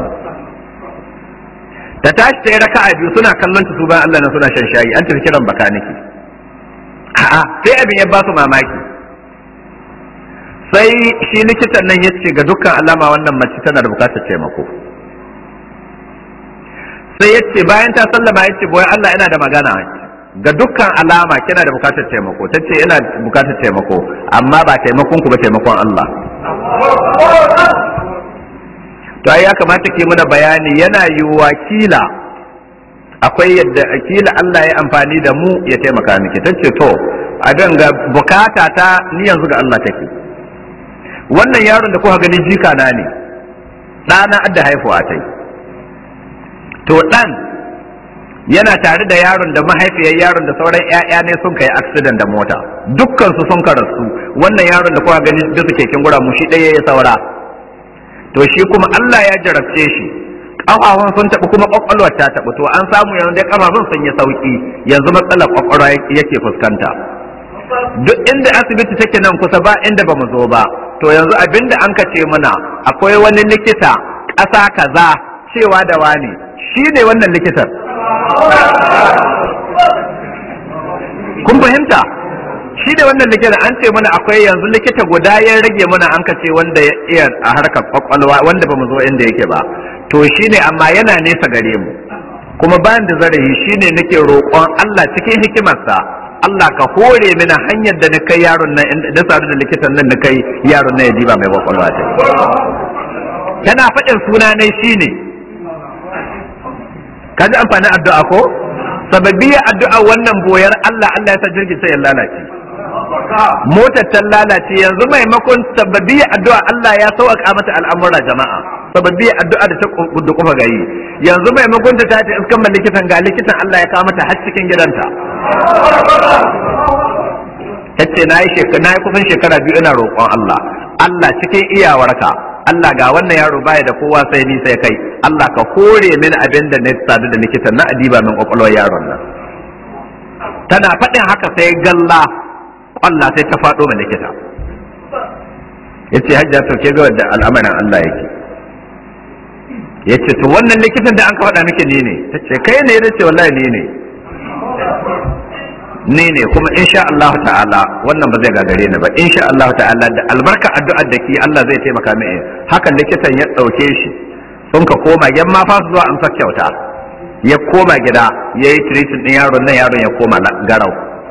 [SPEAKER 1] ta tashi ta yi raka'a biyu suna kallon ta su bayan Allah nan suna shan shayi an tafi kiran bakaniki a'a sai abin ya ba su mamaki sai shi likitan nan ya ce ga dukkan alama wannan mace tana da bukatar taimako sai ya ce bayan ta sallama ya ce boye Allah yana da magana ga dukkan alama kina da bukatar taimako ta ce ina bukatar taimako amma ba taimakon ku ba taimakon Allah to ai ya kamata ke muna bayani yana yiwuwa kila akwai yadda kila Allah ya amfani da mu ya taimaka miki ta ce to abin ga bukata ta ni yanzu ga Allah take wannan yaron da kuka gani jika na ne ɗana adda haifuwa tai to ɗan yana tare da yaron da mahaifiyar yaron da sauran ƴaƴa ne sun kai accident da mota dukkan su sun karasu wannan yaron da kuka gani bisa keken gura mu shi ɗaya ya saura to shi kuma Allah ya jarabce shi kafafun sun taɓa kuma ƙwaƙwalwar ta taɓa to an samu yanzu dai kafafun sun yi sauki yanzu matsalar ƙwaƙwalwa yake fuskanta duk inda asibiti take nan kusa ba inda ba mu zo ba to yanzu abinda an kace mana akwai wani likita ƙasa kaza cewa da wani shi ne wannan likitan kun fahimta shi da wannan likita an ce mana akwai yanzu likita guda ya rage mana an kace wanda ya iya a harkar kwakwalwa wanda ba mu zo inda yake ba to shi ne amma yana nesa gare mu kuma bayan da zarafi shi ne nake roƙon Allah cikin hikimarsa Allah ka hore mini hanyar da na kai yaron nan da sadu da likitan nan na kai yaron nan ya diba mai kwakwalwa ta tana faɗin suna ne shi ne ka ji amfanin addu'a ko sababiyar addu'a wannan boyar Allah Allah ya sa jirgin sai ya lalace motar ta lalace yanzu maimakon sababiyar addu'a Allah ya sauƙa mata al'amura jama'a sababiyar addu'a da ta kudu kufa gayi yanzu maimakon ta tace iskan man likitan ga likitan Allah ya kawo mata har cikin gidanta tace na yi na yi kusan shekara biyu ina roƙon Allah Allah cikin iyawarka Allah ga wannan yaro baya da kowa sai ni sai kai Allah ka hore min abin da na sadu da likitan na adiba min kwakwalwar yaron nan tana faɗin haka sai galla kwalla sai ta faɗo mai likita yace hajja to ke ga da al'amarin Allah yake yace to wannan likitan da an ka faɗa miki ni ne tace kai ne yace wallahi ni ne ni ne kuma insha Allah ta'ala wannan ba zai gagare ni ba insha Allah ta'ala da albarka addu'ar da ki Allah zai taimaka mai hakan likitan ya dauke shi sun ka koma yan ma fa zuwa amsa kyauta ya koma gida ya yi treating din yaron nan yaron ya koma garau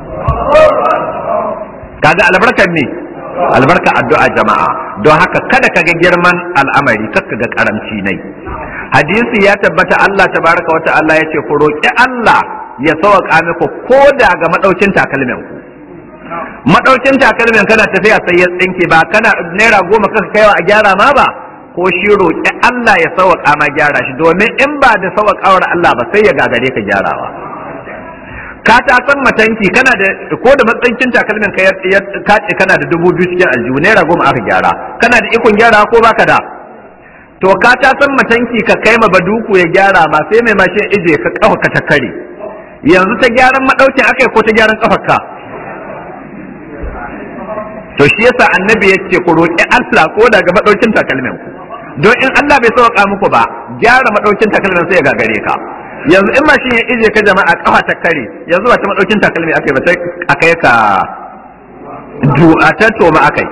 [SPEAKER 1] kaga albarkar ne albarka addu'a jama'a don haka kada ka ga girman al'amari kakka ga karamci nai hadisi ya tabbata Allah tabaraka wa ta'ala ya ce ku roki Allah ya sauƙa muku ko da ga madaukin takalmin ku madaukin takalmin kana tafiya sai ya tsinke ba kana naira goma kaka kaiwa a gyara ma ba ko shi roƙi Allah ya sauƙa ma gyara shi domin in ba da sauƙawar Allah ba sai ya gagare ka gyarawa ka ta san matanki kana da ko da matsankin takalmin ka ya kace kana da dubu biyu cikin aljihu naira goma aka gyara kana da ikon gyara ko baka da to ka ta san matanki ka kai ma baduku ya gyara ma sai mai mashin ije ka kafa ka ta kare yanzu ta gyaran madaukin akai ko ta gyaran kafarka to shi yasa annabi ya ce ku roƙi Allah ko daga madaukin takalmin ku don in Allah bai sauka muku ba gyara madaukin takalmin sai ya gagare ka yanzu in mashin ya ije ka jama'a kafa ta kare yanzu ba ta madaukin takalmi akai ba sai akai ka du'a ta toma akai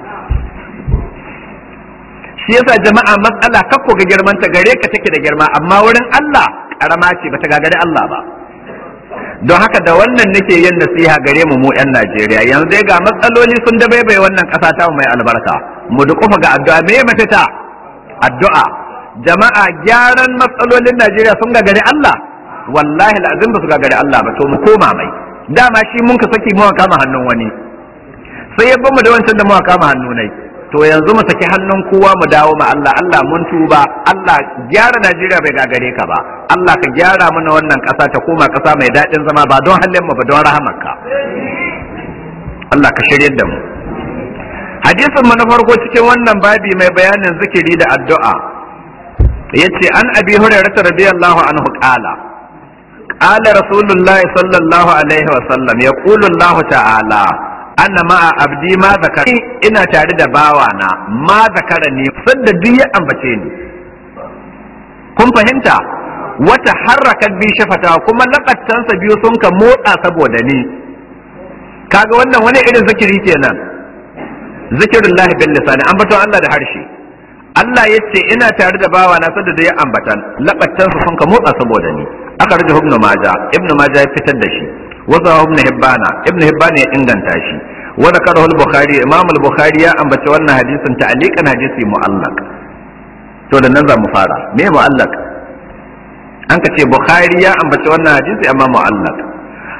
[SPEAKER 1] shi yasa jama'a matsala kakko ga girman ta gare ka take da girma amma wurin Allah karama ce bata gagare Allah ba don haka da wannan nake yin nasiha gare mu mu yan Najeriya yanzu dai ga matsaloli sun da bai wannan kasa ta mai albarka mu dukufa ga addu'a me mafita addu'a jama'a gyaran matsalolin Najeriya sun gagari Allah wallahi lazim ba su gagari Allah ba to mu koma mai dama shi mun ka saki mu kama hannun wani sai ya bamu da wancan da mu kama hannu nai to yanzu mu saki hannun kowa mu dawo ma Allah Allah mun tuba Allah gyara Najeriya bai gagare ka ba Allah ka gyara mana wannan ƙasa ta koma ƙasa mai daɗin zama ba don halin mu ba don rahamarka Allah ka shiryar da mu hadisin mu na farko cikin wannan babi mai bayanin zikiri da addu'a yace an abi hurairah radiyallahu anhu qala qala rasulullahi sallallahu alaihi wa sallam yaqulu Allah ta'ala anna ma'a abdi ma zakar ina tare da bawana ma zakara ne sadda duk ya ambace ni kun fahimta wata harraka bi shafata kuma lakattansa biyu sun ka motsa saboda ni kaga wannan wani irin zikiri kenan zikirullahi bil lisani ambaton Allah da harshe Allah ya ce ina tare da bawa na sadda da ya ambatan labattansa sun ka motsa saboda ni aka rage ibnu maja ibnu maja ya fitar da shi wasu ibn hibbana ibn hibbana ya inganta shi wa zakarahu al-bukhari imam al-bukhari ya ambaci wannan hadisin ta'liqan hadisi mu'allaq to da nan za mu fara me mu'allaq an ka ce bukhari ya ambaci wannan hadisi amma mu'allaq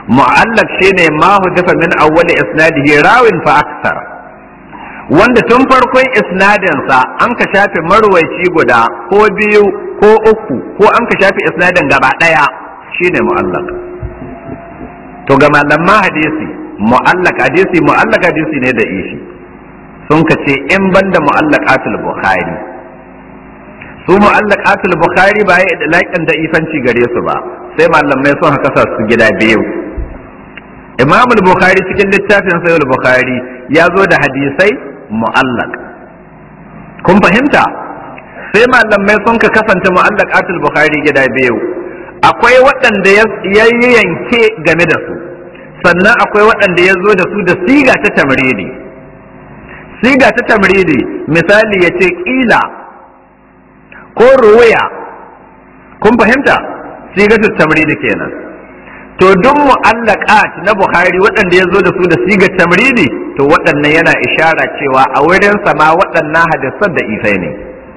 [SPEAKER 1] mu'allaq shine ma hudifa min awwali isnadihi rawin fa aksar wanda tun farkon isnadinsa an ka shafe marwaici guda ko biyu ko uku ko an ka shafe isnadin gaba ɗaya shine mu'allaq to ga malaman hadisi mu'allaq hadisi mu'allaq hadisi ne da ishi sun ka ce in banda mu'allaqatul bukhari su mu'allaqatul bukhari ba ya da da ifanci gare su ba sai malamai sun haka su gida biyu imam bukhari cikin littafin sahih bukhari ya zo da hadisai mu'allaq kun fahimta sai malamai sun ka kasance mu'allaqatul bukhari gida biyu akwai waɗanda ya yanke game da su sannan akwai waɗanda ya zo da su da siga ta tamridi siga ta tamridi misali ya ce ƙila ko ruwaya kun fahimta siga ta tamridi kenan to duk mu'allaqat na bukhari waɗanda ya zo da su da siga tamridi to waɗannan yana ishara cewa a wurin sama waɗannan hadisan da ifai ne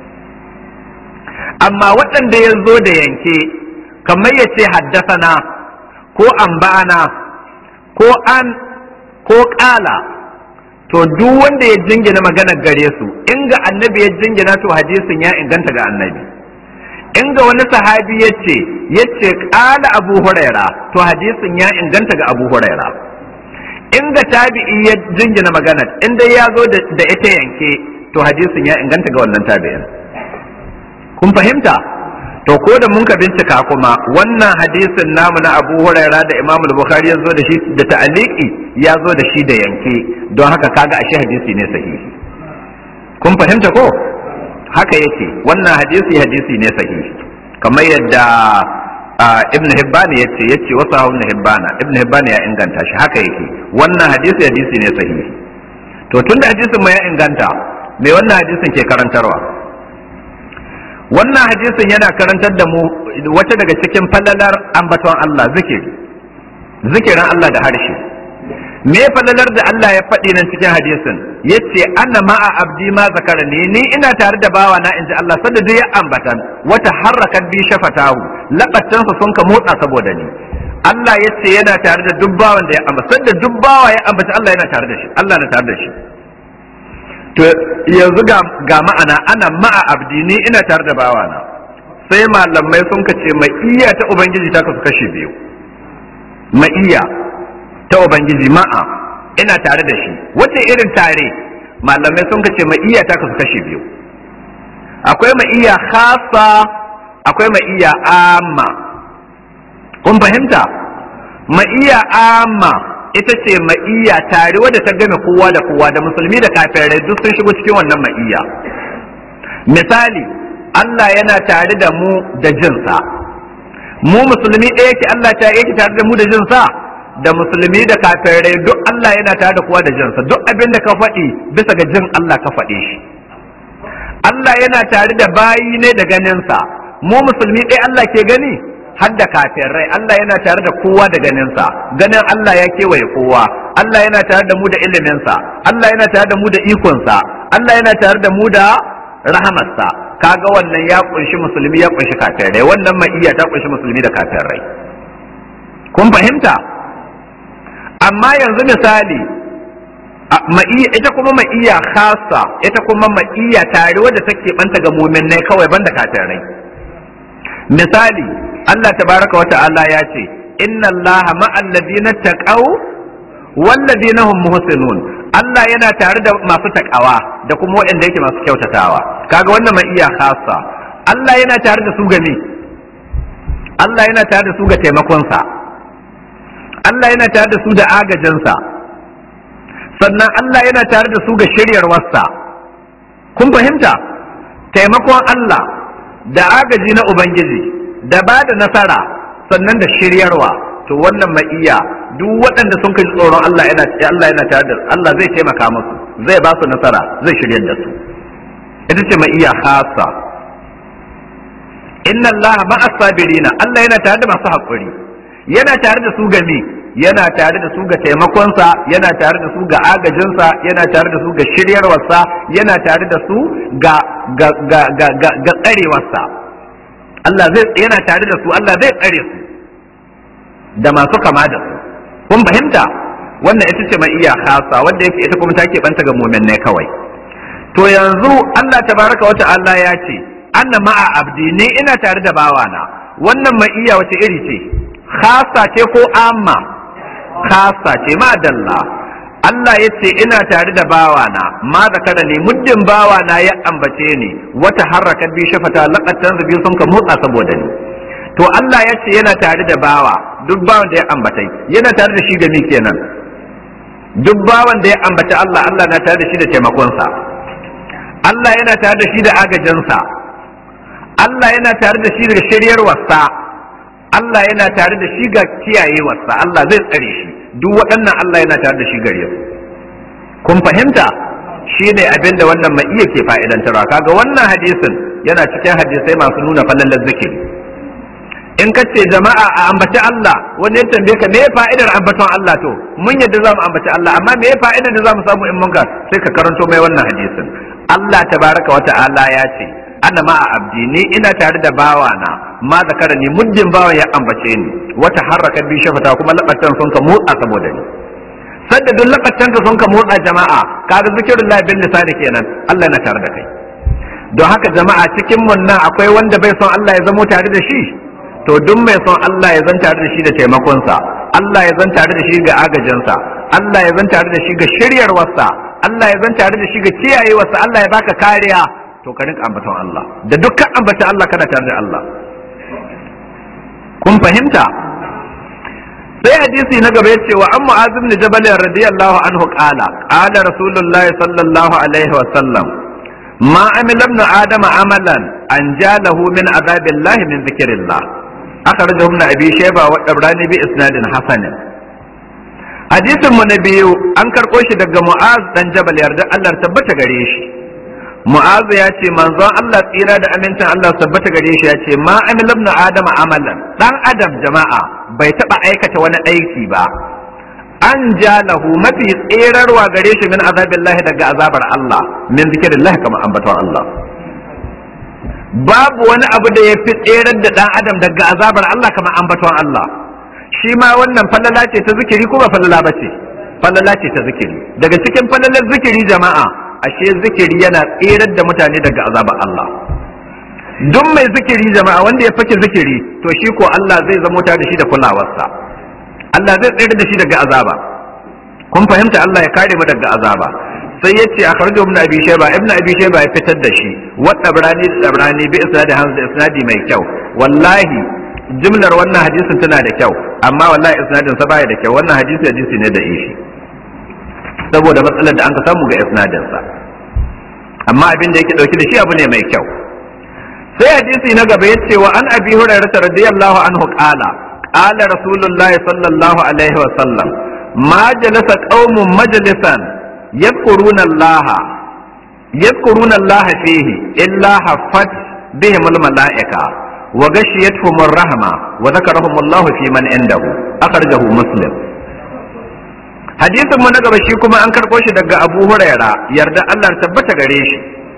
[SPEAKER 1] amma waɗanda ya zo da yanke kamar ya ce haddasana ko amba'ana ko an ko ƙala to duk wanda ya jingina maganar gare su in ga annabi ya jingina to hadisin ya inganta ga annabi in ga wani sahabi ya ce ya ce ƙala abu huraira to hadisin ya inganta ga abu huraira in ga tabi'i ya jingina maganar in dai ya zo da ita yanke to hadisin ya inganta ga wannan tabi'in kun fahimta to ko da mun ka bincika kuma wannan hadisin namu na Abu Huraira da Imam Bukhari ya zo da shi da ta'aliki ya zo da shi da yanke don haka kaga ashe hadisi ne sahihi kun fahimta ko haka yake wannan hadisi hadisi ne sahihi kamar yadda Ibn Hibban ya ce yace wasu Ibn Hibban Ibn Hibban ya inganta shi haka yake wannan hadisi hadisi ne sahihi to tunda hadisin mu ya inganta me wannan hadisin ke karantarwa wannan hadisin yana karantar da mu wata daga cikin falalar ambaton Allah zikiri zikirin Allah da harshe me falalar da Allah ya faɗi nan cikin hadisin yace anna ma'a abdi ma zakarani ni ina tare da bawa na inji Allah sanda duk ya ambatan wata harakat bi shafatahu labattansa sun ka motsa saboda ni Allah yace yana tare da duk bawan da ya ambata sanda duk bawa ya ambata Allah yana tare da shi Allah na tare da shi to yanzu ga ma'ana ana ma'a abdi ni ina tare da bawana sai malamai sun kace ma'iyya ta ubangiji ta kasu kashe biyu ma'iyya ta ubangiji ma'a ina tare da shi wace irin tare malamai sun kace ma'iyya ta kasu kashe biyu akwai ma'iyya khasa akwai ma'iyya amma kun fahimta ma'iyya amma ita ce ma'iyya tare wadda ta game kowa da kowa da musulmi da kafirai duk sun shigo cikin wannan ma'iyya misali Allah yana tare da mu da jinsa mu musulmi ɗaya yake Allah ta yake tare da mu da jinsa da musulmi da kafirai duk Allah yana tare da kowa da jinsa duk abin da ka faɗi bisa ga jin Allah ka faɗe shi Allah yana tare da bayi ne da ganinsa mu musulmi ɗaya Allah ke gani har da kafirai Allah yana tare da kowa da ganinsa ganin Allah ya kewaye kowa Allah yana tare da mu da iliminsa Allah yana tare da mu da ikonsa Allah yana tare da mu da rahamarsa kaga wannan ya kunshi musulmi ya kunshi kafirai wannan ma'iyya ta kunshi musulmi da kafirai kun fahimta amma yanzu misali ita kuma ma'iyya khasa ita kuma ma'iyya tare wadda take banta ga muminai kawai banda kafirai misali Allah tabaraka wa ta'ala ya ce inna Allah ma'al ladina taqaw wal ladina hum muhsinun Allah yana tare da masu takawa da kuma waɗanda yake masu kyautatawa kaga wannan mai iya khassa Allah yana tare da su game Allah yana tare da su ga taimakonsa Allah yana tare da su da agajinsa sannan Allah yana tare da su ga shiryarwarsa kun fahimta taimakon Allah da agaji na Ubangiji da ba da nasara sannan da shiryarwa to wannan ma'iya duk waɗanda sun kai tsoron Allah yana Allah yana tare da Allah zai taimaka musu zai ba su nasara zai shiryar da su ita ce ma'iya khassa inna Allah ma'a sabirina Allah yana tare da masu haƙuri yana tare da su game yana tare da su ga taimakonsa yana tare da su ga agajinsa yana tare da su ga shiryarwarsa yana tare da su ga ga ga ga ga, ga tsarewarsa Allah zai yana tare da su Allah zai tsare su da masu kama da su kun fahimta wannan ita ce ma'iyya khasa wanda yake ita kuma take banta ga mu'min kawai to yanzu Allah tabaraka wa ta'ala ya ce anna ma'a abdi ne ina tare da bawana wannan ma'iyya wace iri ce khasa ce ko amma khasa ce madalla Allah ya ce ina tare da bawana ma zakara ne muddin bawana ya ambace ni wata harraka bi shafata laqatan zabi sun ka motsa saboda ni to Allah ya ce yana tare da bawa duk bawan da ya ambatai yana tare da shi da mi kenan duk bawan da ya ambaci Allah Allah na tare da shi da taimakonsa Allah yana tare da shi da agajinsa Allah yana tare da shi da shiryarwarsa Allah yana tare da shi ga kiyayewarsa Allah zai tsare shi duk waɗannan Allah yana tare da shi gare su kun fahimta shi ne abin da wannan mai iya ke fa'idantarwa kaga wannan hadisin yana cikin hadisai masu nuna falalar zikiri in ka ce jama'a a ambaci Allah wani ya tambaye ka me ya fa'idar ambaton Allah to mun yadda za mu ambaci Allah amma me ya fa'idar da za mu samu in munka sai ka karanto mai wannan hadisin Allah tabaraka wa ta'ala ya ce ana ma a abdi ni ina tare da bawana ma zakara ni muddin bawan ya ambace ni wata harraka bi shafata kuma labatan sun ka motsa saboda ni sanda duk labatan ka sun ka motsa jama'a kaga zikirullahi bin lisani kenan Allah na tare da kai don haka jama'a cikin mun nan akwai wanda bai son Allah ya zamo tare da shi to duk mai son Allah ya zan tare da shi da taimakonsa Allah ya zan tare da shi ga agajinsa Allah ya zan tare da shi ga shiryarwarsa Allah ya zan tare da shi ga kiyayewarsa Allah ya baka kariya to ka rinka ambaton Allah da dukkan ambata Allah kana tare da Allah kun fahimta sai hadisi na gaba yace wa amma azim ni jabal radiyallahu anhu qala qala rasulullahi sallallahu alaihi wa sallam ma amila ibn adama amalan an jalahu min azabillahi min zikrillah akhrajahu ibn abi shayba wa tabrani bi isnadin hasan hadisin mu na biyu an karɓo shi daga mu'az dan jabal yarda Allah tabbata gare shi mu'az ya ce manzon Allah tsira da amincin Allah tabbata gare shi ya ce ma amil ibn adam amalan dan adam jama'a bai taba aikata wani aiki ba an jalahu mafi tserarwa gare shi min azabillahi daga azabar Allah min zikrillahi kamar ambaton Allah babu wani abu da ya fi tserar da dan adam daga azabar Allah kamar ambaton Allah shi ma wannan falala ce ta zikiri ko ba falala ba ce falala ce ta zikiri daga cikin falalar zikiri jama'a ashe zikiri yana tserar da mutane daga azabar Allah duk mai zikiri jama'a wanda ya fake zikiri to shi ko Allah zai zamo ta da shi da kulawarsa Allah zai tsere da shi daga azaba kun fahimta Allah ya kare mu daga azaba sai yace a kharjo ibn abi shayba ibn abi shayba ya fitar da shi wa tabrani da tabrani bi isnadi hanzu isnadi mai kyau wallahi jimlar wannan hadisin tana da kyau amma wallahi isnadin sa baya da kyau wannan hadisi hadisi ne da ishi saboda matsalar da an ka samu ga isnadin sa amma abin da yake dauke da shi abu ne mai kyau sai hadisi na gaba yace wa an abi hurairah radiyallahu anhu qala qala rasulullahi sallallahu alaihi wa sallam ma jalasa qaumun majlisan yadhkuruna allaha yadhkuruna allaha fihi illa haffat bihim al malaika wa gashiyatuhum ar-rahma wa dhakarahum Allah fi man indahu akhrajahu muslim hadisin mu na gaba shi kuma an karɓo shi daga Abu Huraira yarda Allah tabbata gare shi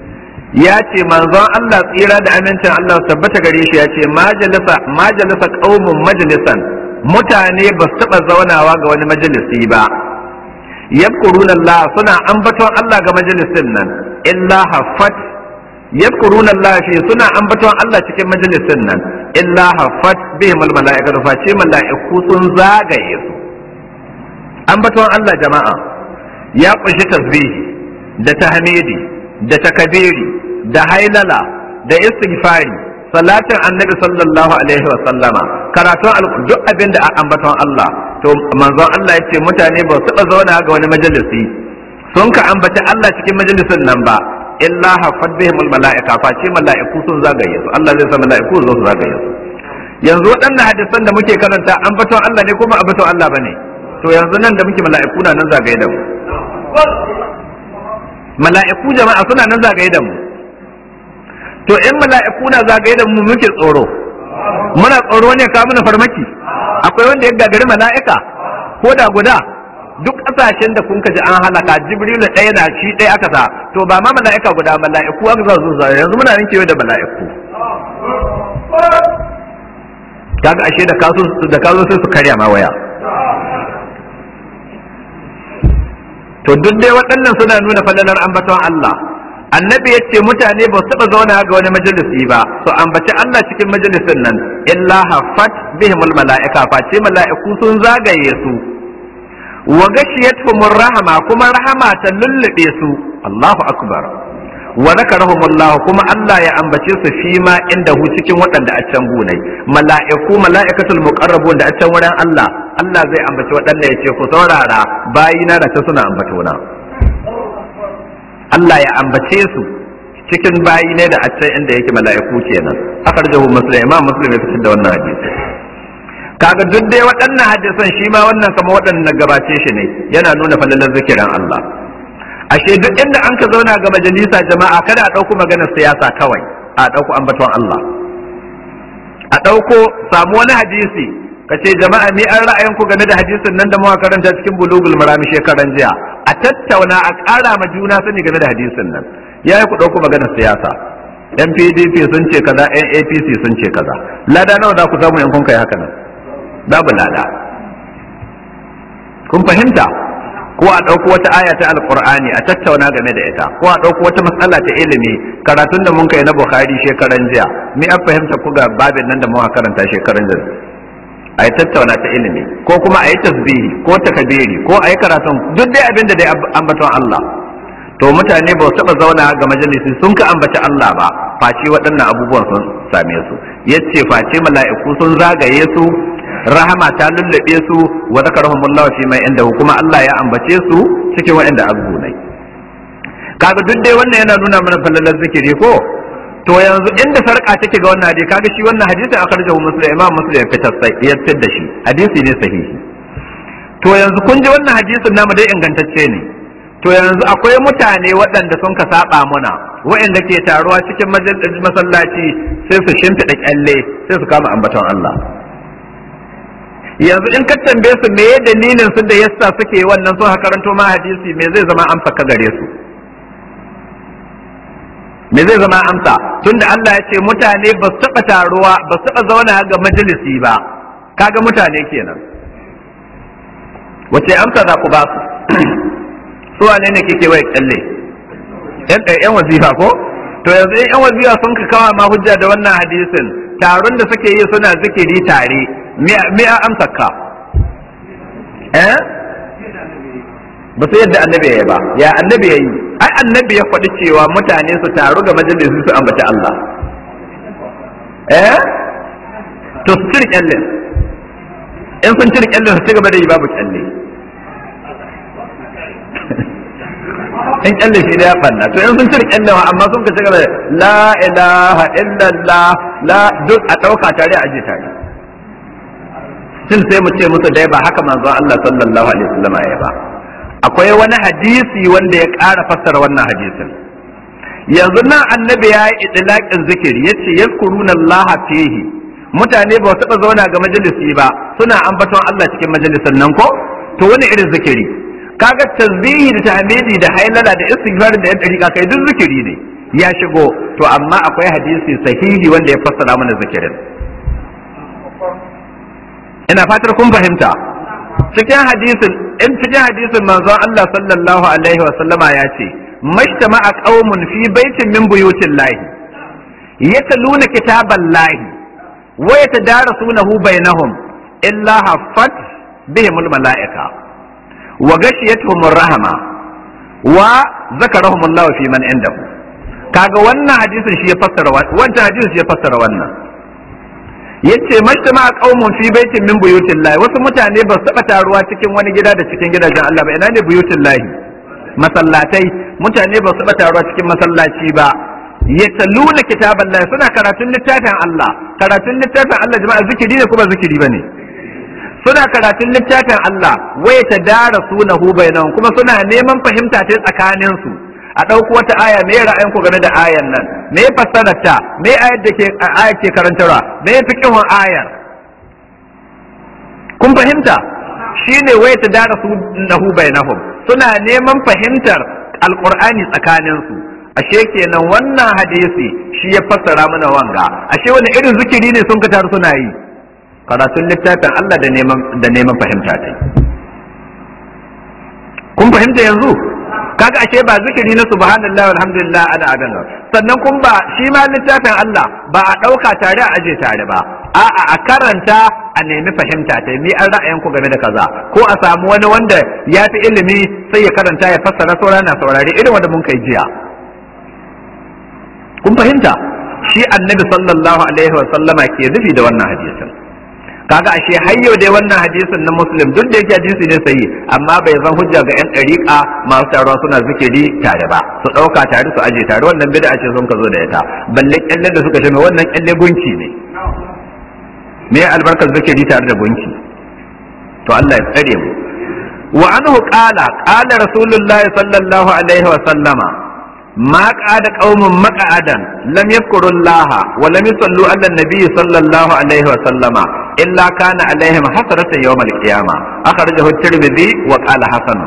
[SPEAKER 1] ya ce manzon Allah tsira da amincin Allah tabbata gare shi ya ce majalisa majalisa qaumun majlisan mutane ba su taɓa zaunawa ga wani majalisi ba yadkuruna Allah suna ambaton Allah ga majalisin nan illa haffat yadkuruna Allah fi suna ambaton Allah cikin majalisin nan illa haffat bihim al mala'ikatu fa ce mala'iku sun zagaye su ambaton Allah jama'a ya kunshi tasbihi da tahmidi da takabiri da hailala da istighfari salatin annabi sallallahu alaihi wa sallama karatun duk abin da ambaton Allah to manzon Allah ya ce mutane ba su zauna ga wani majalisi sun ka ambaci Allah cikin majalisin nan ba illa hafat bihim al mala'ika fa ce mala'iku sun zagaye su Allah zai sa mala'iku zo su zagaye su yanzu waɗannan hadisan da muke karanta ambaton Allah ne kuma ambaton Allah bane to yanzu nan da muke mala'iku na nan zagaye da mu mala'iku jama'a suna nan zagaye da mu to in mala'iku na zagaye da mu muke tsoro muna tsoro ne ka muna farmaki akwai wanda ya gagari mala'ika ko da guda duk ƙasashen da kun ji an halaka jibrilu ɗaya na shi ɗaya aka sa to ba ma mala'ika guda mala'iku aka sa su yanzu muna nan kewa da mala'iku kaga ashe da kaso da kazo sai su karya ma waya to duk dai waɗannan suna nuna falalar ambaton Allah annabi ya ce mutane ba su taɓa zauna ga wani majalisi ba su ambaci Allah cikin majalisin nan illa haffat bihimul mala'ika face mala'iku sun zagaye su wa gashiyatuhumur rahama kuma rahama ta lullube su Allahu akbar wa zakarahumullah kuma Allah ya ambace su fi ma inda hu cikin waɗanda a can gunai mala'iku mala'ikatul muqarrabun da a can wurin Allah Allah zai ambaci waɗanda ya ce ku saurara bayina da ta suna ambatona Allah ya ambace su cikin bayi ne da a can inda yake mala'iku kenan akhrajahu muslim imam muslim ya fitar da wannan hadisi kaga duk dai waɗannan hadisan shi ma wannan kama waɗannan gabace shi ne yana nuna falalar zikirin Allah ashe duk inda an ka zauna ga majalisa jama'a kada a ɗauko maganar siyasa kawai a ɗauko ambaton Allah a ɗauko samu wani hadisi ka ce jama'a ni an ra'ayinku game da hadisin nan da muka karanta cikin bulugul marami shekaran jiya a tattauna a ƙara ma juna sani game da hadisin nan ya yi ku ɗauko maganar siyasa yan pdp sun ce kaza yan apc sun ce kaza lada nawa za ku samu in kun kai haka nan babu lada kun fahimta ko a ɗauko wata aya ta alƙur'ani a tattauna game da ita ko a ɗauko wata matsala ta ilimi karatun da mun kai na bukhari shekaran jiya ni an fahimta ku ga babin nan da muka karanta shekaran jiya a yi tattauna ta ilimi ko kuma a yi tasbihi ko takabiri ko a yi karatun duk dai abin da dai ambaton Allah to mutane ba su taɓa zauna ga majalisi sun ka ambaci Allah ba face waɗannan abubuwan sun same su yace face mala'iku sun zagaye su rahama ta lullube su wa zakarahumullahu fi mai inda kuma Allah ya ambace su cikin waɗanda abubuwa kaga duk dai wannan yana nuna mana fallalar zikiri ko to yanzu inda sarka take ga wannan hadisi kaga shi wannan hadisin akhrajahu muslim imam muslim ya fitar sai ya fitar da shi hadisi ne sahihi to yanzu kun ji wannan hadisin namu dai ingantacce ne to yanzu akwai mutane waɗanda sun ka saba muna waɗanda ke taruwa cikin masallaci sai su shimfiɗa kyalle sai su kama ambaton Allah yanzu in ka tambaye su me dalilin su da yasa suke wannan sun karanto ma hadisi me zai zama amsa ka gare su me zai zama amsa tunda Allah ya ce mutane ba su taɓa taruwa ba su taɓa zauna ga majalisi ba kaga mutane kenan wace amsa za ku ba su su wane ne kike wai kalle yan yan wazifa ko to yanzu yan wazifa sun ka kawa ma hujja da wannan hadisin taron da suke yi suna zikiri tare me a amsa ka eh ba su yadda annabi ya yi ba ya annabi ya yi ai annabi ya faɗi cewa mutane su taru ga majalisi su ambaci Allah eh to su cire kyallin in sun cire kyallin su ci gaba da yi babu kyalle in kyalle shi da ya fanna to in sun cire kyallin amma sun ka ci gaba da la ilaha illallah la duk a ɗauka tare a aje tare sun sai mu ce musu dai ba haka manzon Allah sallallahu alaihi wasallam ya ba akwai wani hadisi wanda ya ƙara fassara wannan hadisin yanzu nan annabi ya yi idlaqin zikiri yace yazkuruna Allah fihi mutane ba su taɓa zauna ga majalisi ba suna ambaton Allah cikin majalisin nan ko to wani irin zikiri kaga tasbihi da tahmidi da hailala da istighfar da yan dariƙa kai duk zikiri ne ya shigo to amma akwai hadisi sahihi wanda ya fassara mana zikirin ina fatar kun fahimta cikin hadisin in cikin hadisin manzon Allah sallallahu alaihi wa sallama ya ce mashtama'a qaumun fi baitin min buyutin lahi yatluna kitaban lahi wa yatadarasunahu bainahum illa haffat bihimul mala'ika wa gashiyatuhum rahama wa zakarahum Allah fi man indahu kaga wannan hadisin shi ya fassara wannan hadisin shi ya fassara wannan yace majtama qaumun fi baitin min buyutin lahi wasu mutane ba su taba taruwa cikin wani gida da cikin gidajen Allah ba ina ne buyutin lahi masallatai mutane ba su taba taruwa cikin masallaci ba yataluna kitaban lahi suna karatun littafin Allah karatun littafin Allah jama'a zikiri ne kuma zikiri bane suna karatun littafin Allah waya ta dara sunahu bainahum kuma suna neman fahimta ta tsakanin su a ɗauko wata aya me ra'ayin ku game da ayan nan me fassarar ta me ayar da ke aya ke karantarwa me fiqhun ayar kun fahimta shine waya ta dara sunahu bainahum suna neman fahimtar alqur'ani tsakanin su ashe kenan wannan hadisi shi ya fassara mana wanga ashe wani irin zikiri ne sun ka taru suna yi karatun littafin Allah da neman da neman fahimta ta kun fahimta yanzu kaga ashe ba zikiri na subhanallahi walhamdulillah ana adan sannan kun ba shi ma littafin Allah ba a ɗauka tare a aje tare ba a'a a karanta a nemi fahimta ta mi an ra'ayin ku game da kaza ko a samu wani wanda ya fi ilimi sai ya karanta ya fassara saura na saurare irin wanda mun kai jiya kun fahimta shi annabi sallallahu alaihi wa sallama ke nufi da wannan hadisin kaga ashe har yau dai wannan hadisin na muslim duk da yake hadisi ne sayi amma bai zan hujja ga yan dariƙa masu taruwa suna zikiri tare ba su ɗauka tare su aje tare wannan bid'a ce sun ka zo da ita balle kyalle da suka ce mai wannan kyalle gunki ne me albarkar zikiri tare da gunki to Allah ya tsare mu wa anhu qala qala rasulullahi sallallahu alaihi wa sallama ما قعد قوم مقعدا لم يذكروا الله ولم يصلوا على النبي صلى الله عليه وسلم إلا كان عليهم حسرة يوم القيامة أخرجه الترمذي وقال حسن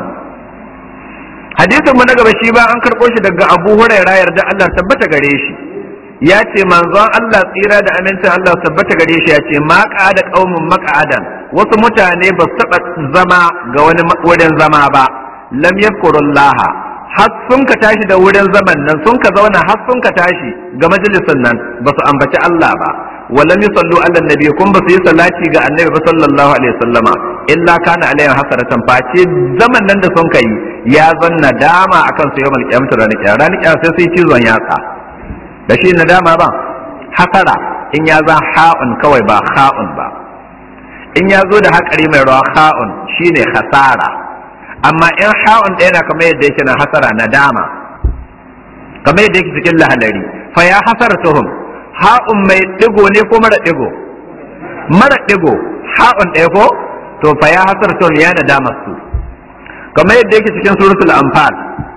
[SPEAKER 1] hadisin mu na gaba shi ba an karɓo shi daga Abu Hurairah yarda Allah tabbata gare shi ya ce manzon Allah tsira da amincin Allah tabbata gare shi ya ce ma da qaumun maq'adan wasu mutane ba su taɓa zama ga wani wurin zama ba lam yadhkurullaha har sun ka tashi da wurin zaman nan sun ka zauna har sun ka tashi ga majalisin nan ba su ambaci Allah ba walam yusallu ala nabi kun ba su yi salati ga annabi ba sallallahu alaihi wasallama illa kana alaihi hasaratan face zaman nan da sun kai ya zan nadama akan su yawmal qiyamah ranar kiyama ranar kiyama sai sai cizon yatsa da shi nadama ba hasara in ya zan ha'un kawai ba ha'un ba in ya zo da haƙari mai rawa ha'un shine hasara amma in ha'un ɗaya na kamar yadda yake na hasara na dama kamar yadda yake cikin lahalari fa ya hasar tuhum ha'un mai ɗigo ne ko mara ɗigo mara ɗigo ha'un ɗaya ko to fa ya hasar tuhum ya na dama su kamar yadda yake cikin suratul anfal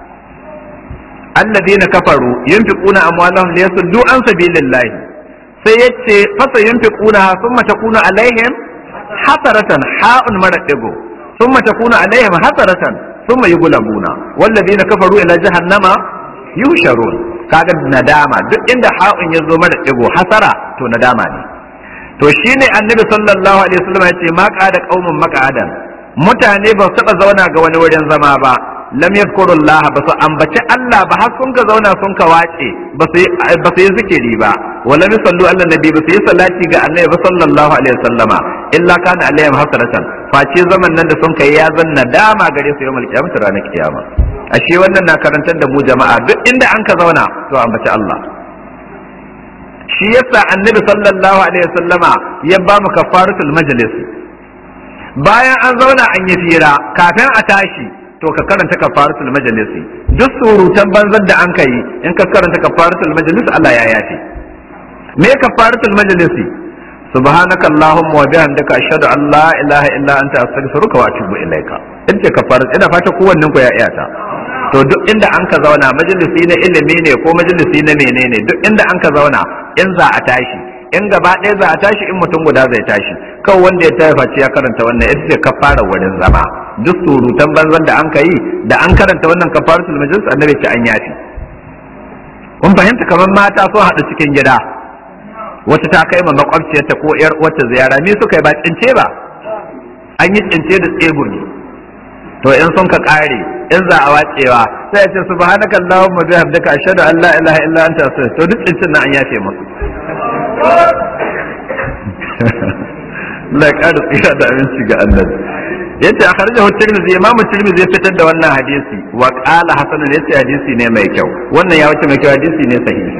[SPEAKER 1] alladhina kafaru yunfiquna amwalahum liyasuddu an sabilillahi sai yace fasa yunfiquna thumma takunu alaihim hasaratan ha'un mara ɗigo ثم تكون عليهم حسرة ثم يغلبون والذين كفروا إلى جهنم يهشرون kaga nadama duk inda ha'un ya zo mara digo hasara to nadama ne to shine annabi sallallahu alaihi wasallam ya ce ma qada qaumun maqadan mutane ba su taba zauna ga wani wurin zama ba lam yadhkurullaha ba su ambaci Allah ba har sun ka zauna sun ka wace ba su ba su yi zikiri ba wala yusallu ala nabi ba su yi salati ga annabi ba sallallahu alaihi wasallama illa kana alaihim hasratan face zaman nan da sun kai ya zan nadama gare su yawmal qiyamah ranar kiyama ashe wannan na karantar da mu jama'a duk inda an ka zauna to ambaci Allah shi yasa annabi sallallahu alaihi wasallama ya ba mu kafaratul majlis bayan an zauna an yi fira kafin a tashi to ka karanta kafaratul majlis duk surutan banzan da an kai in ka karanta kafaratul majlis Allah ya yafe me kafaratul majlis subhanaka allahumma wa bihamdika ashhadu an la ilaha illa anta astaghfiruka wa atubu ilaika in ce kafarat ina fata kowannen ku ya iya ta to duk inda an ka zauna majalisi na ilimi ne ko majalisi na menene duk inda an ka zauna in za a tashi in gaba ɗaya za a tashi in mutum guda zai tashi kawai wanda ya tafi face ya karanta wannan ita ce kafara wurin zama duk surutan banzan da an ka yi da an karanta wannan kafaratul majlis annabi ce an yafi kun fahimta kamar mata sun haɗu cikin gida wata ta kai ma makwabciyarta ko yar wata ziyara ni suka yi ba cince ba an yi cince da tsegumi to in sun ka kare in za a wacewa sai ya ce subhanaka allahumma bihamdika ashhadu an la ilaha illa anta astaghfiruka to duk cincin nan an yafe musu Allah ya kada tsira da aminci ga annabi yace a kharajahu tirmidhi imam tirmidhi ya fitar da wannan hadisi wa qala hasan yace hadisi ne mai kyau wannan ya wuce mai kyau hadisi ne sahihi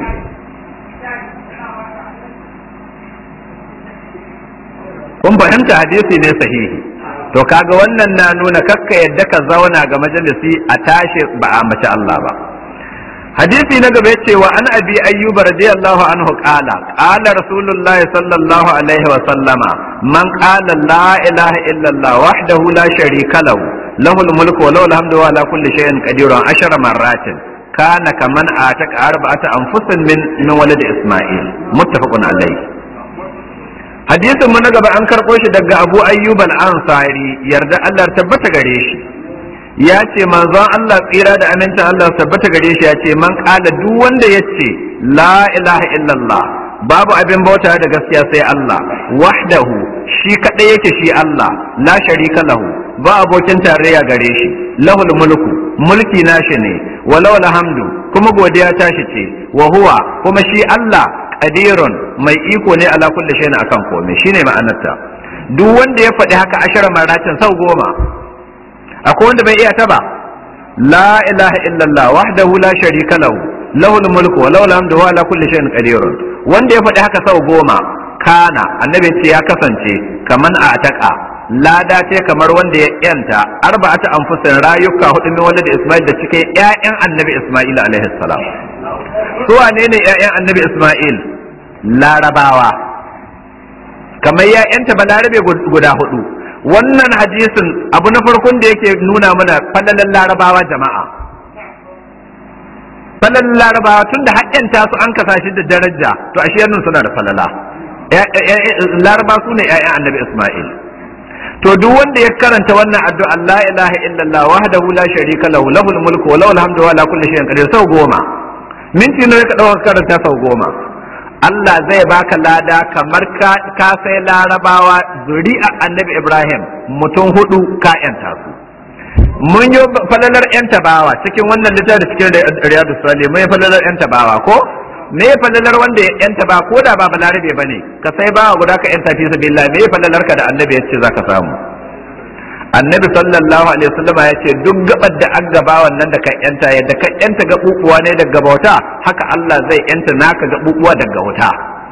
[SPEAKER 1] kun fahimta hadisi ne sahihi to kaga wannan na nuna kakka yadda ka zauna ga majalisi a tashi ba a mace Allah ba hadisi na gaba yace wa an abi ayyuba radiyallahu anhu qala qala rasulullah sallallahu alaihi wa sallama man qala la ilaha illa allah wahdahu la sharika lahu lahul mulku wa lahul hamdu wa ala kulli shay'in qadirun ashara marratin kana kaman ataka arba'ata anfusin min min walad isma'il muttafaqun alayhi hadisin mu na gaba an karɓo shi daga abu ayyub al-ansari yarda Allah tabbata gare shi ya ce manzon Allah tsira da amincin Allah tabbata gare shi ya ce man ƙala duk wanda ya ce la ilaha illallah babu abin bauta da gaskiya sai Allah wahdahu shi kaɗai yake shi Allah la sharika lahu ba abokin tarayya gare shi lahul mulku mulki nashi ne walau alhamdu kuma godiya tashi ce wa huwa kuma shi Allah qadirun mai iko ne ala kulli shay'in akan komai shine ma'anarta duk wanda ya faɗi haka ashara maratin sau goma akwai wanda bai iya ta ba la ilaha illallah wahdahu la sharika lahu lahul mulku wa lahul hamdu wa ala kulli shay'in qadirun wanda ya faɗi haka sau goma kana annabi ce ya kasance kaman a ataka lada ce kamar wanda ya yanta arba'ata anfusin rayuka hudu min wanda da Isma'il da cike ƴaƴan annabi Isma'il alaihi salam su wane ne ƴaƴan annabi Isma'il larabawa kamar ya yanta balarabe guda hudu wannan hadisin abu na farkon da yake nuna mana falalan larabawa jama'a falalan larabawa tunda haƙƙanta su an kasa shi da daraja to ashe yannun suna da falala laraba su ne ƴaƴan annabi Isma'il to duk wanda ya karanta wannan addu'a la ilaha illallah wahdahu la sharika lahu lahul mulku wa lahul hamdu wa la kulli shay'in qadir sau goma minti ne ka dauka karanta sau goma Allah zai baka lada kamar ka ka sai larabawa zuri'a annabi Ibrahim mutum hudu ka yanta su mun yi falalar yan tabawa cikin wannan littafi cikin riyadu salih mun yi falalar yan tabawa ko me ya falalar wanda ya yanta ba ko da ba balarabe ba ne ka sai ba guda ka yanta fi sabilillah me ya falalar ka da annabi ya ce zaka samu annabi sallallahu alaihi wasallam ya ce duk gabar da an gaba wannan da ka yanta yadda ka yanta gabubuwa ne daga bauta haka Allah zai yanta naka gabubuwa daga wuta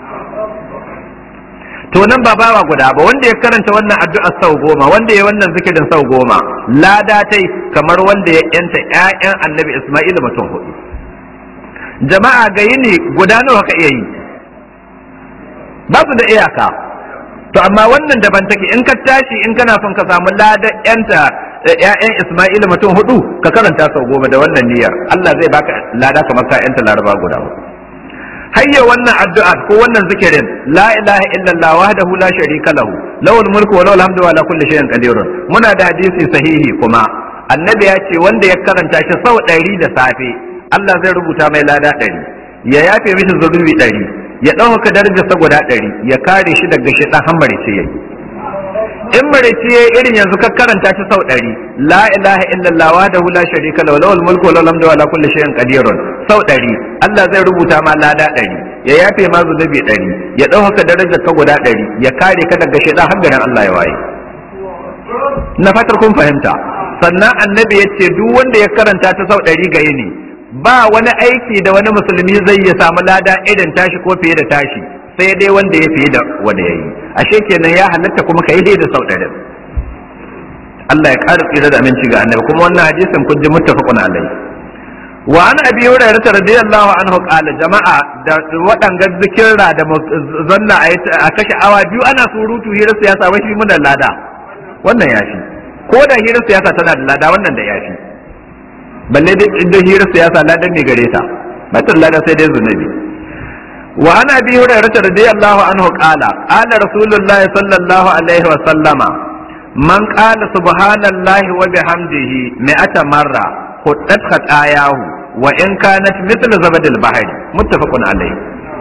[SPEAKER 1] to nan ba bawa guda ba wanda ya karanta wannan addu'a sau goma wanda ya wannan zikirin sau goma lada tai kamar wanda ya yanta ƴaƴan annabi Isma'il mutum hudu jama'a ga yini guda nawa ka iya yi ba su da iyaka to amma wannan daban take in ka tashi in kana son ka samu ladan yanta ƴaƴan Isma'il mutum hudu ka karanta sau goma da wannan niyyar Allah zai baka lada kamar ka yanta laraba guda hayya wannan addu'a ko wannan zikirin la ilaha illallah wahdahu la sharika lahu lahul mulku wa lahul hamdu wa ala kulli shay'in qadirun muna da hadisi sahihi kuma annabi ya ce wanda ya karanta shi sau ɗari da safe Allah zai rubuta mai lada ɗari ya yafe mishi zunubi ɗari ya ɗaukaka darajarsa guda ɗari ya kare shi daga shi ɗan hammari ce yayi in marici ya irin yanzu ka karanta shi sau ɗari la ilaha illallah wa da la sharika lahu lahul mulku wa lahul hamdu wa la kulli shay'in qadirun sau ɗari Allah zai rubuta ma lada ɗari ya yafe ma zunubi ɗari ya ɗaukaka darajar ka guda ɗari ya kare ka daga shaidan har garin Allah ya waye na fatar kun fahimta sannan annabi ya ce duk wanda ya karanta ta sau ɗari ga yini ba wani aiki da wani musulmi zai ya samu lada irin tashi ko fiye da tashi sai dai wanda ya fiye da wanda ya yi ashe kenan ya halatta kuma ka yi da sau ɗari Allah ya ƙara tsira da aminci ga annabi kuma wannan hadisin kun ji muttafaqun alai wa an abi hurairah radiyallahu anhu qala jama'a da waɗanga zikirra da zanna a kashe awa biyu ana surutu hirar siyasa wai shi muna lada wannan ya fi ko da hirar siyasa tana da lada wannan da ya fi balle da hirar siyasa ladan ne gare ta matar lada sai dai zunubi wa ana bi hurairah radiyallahu anhu qala qala rasulullahi sallallahu alaihi wa sallama man qala subhanallahi wa bihamdihi mi'ata marra huddat khatayahu wa in kanat mithla zabadil bahri muttafaqun alayhi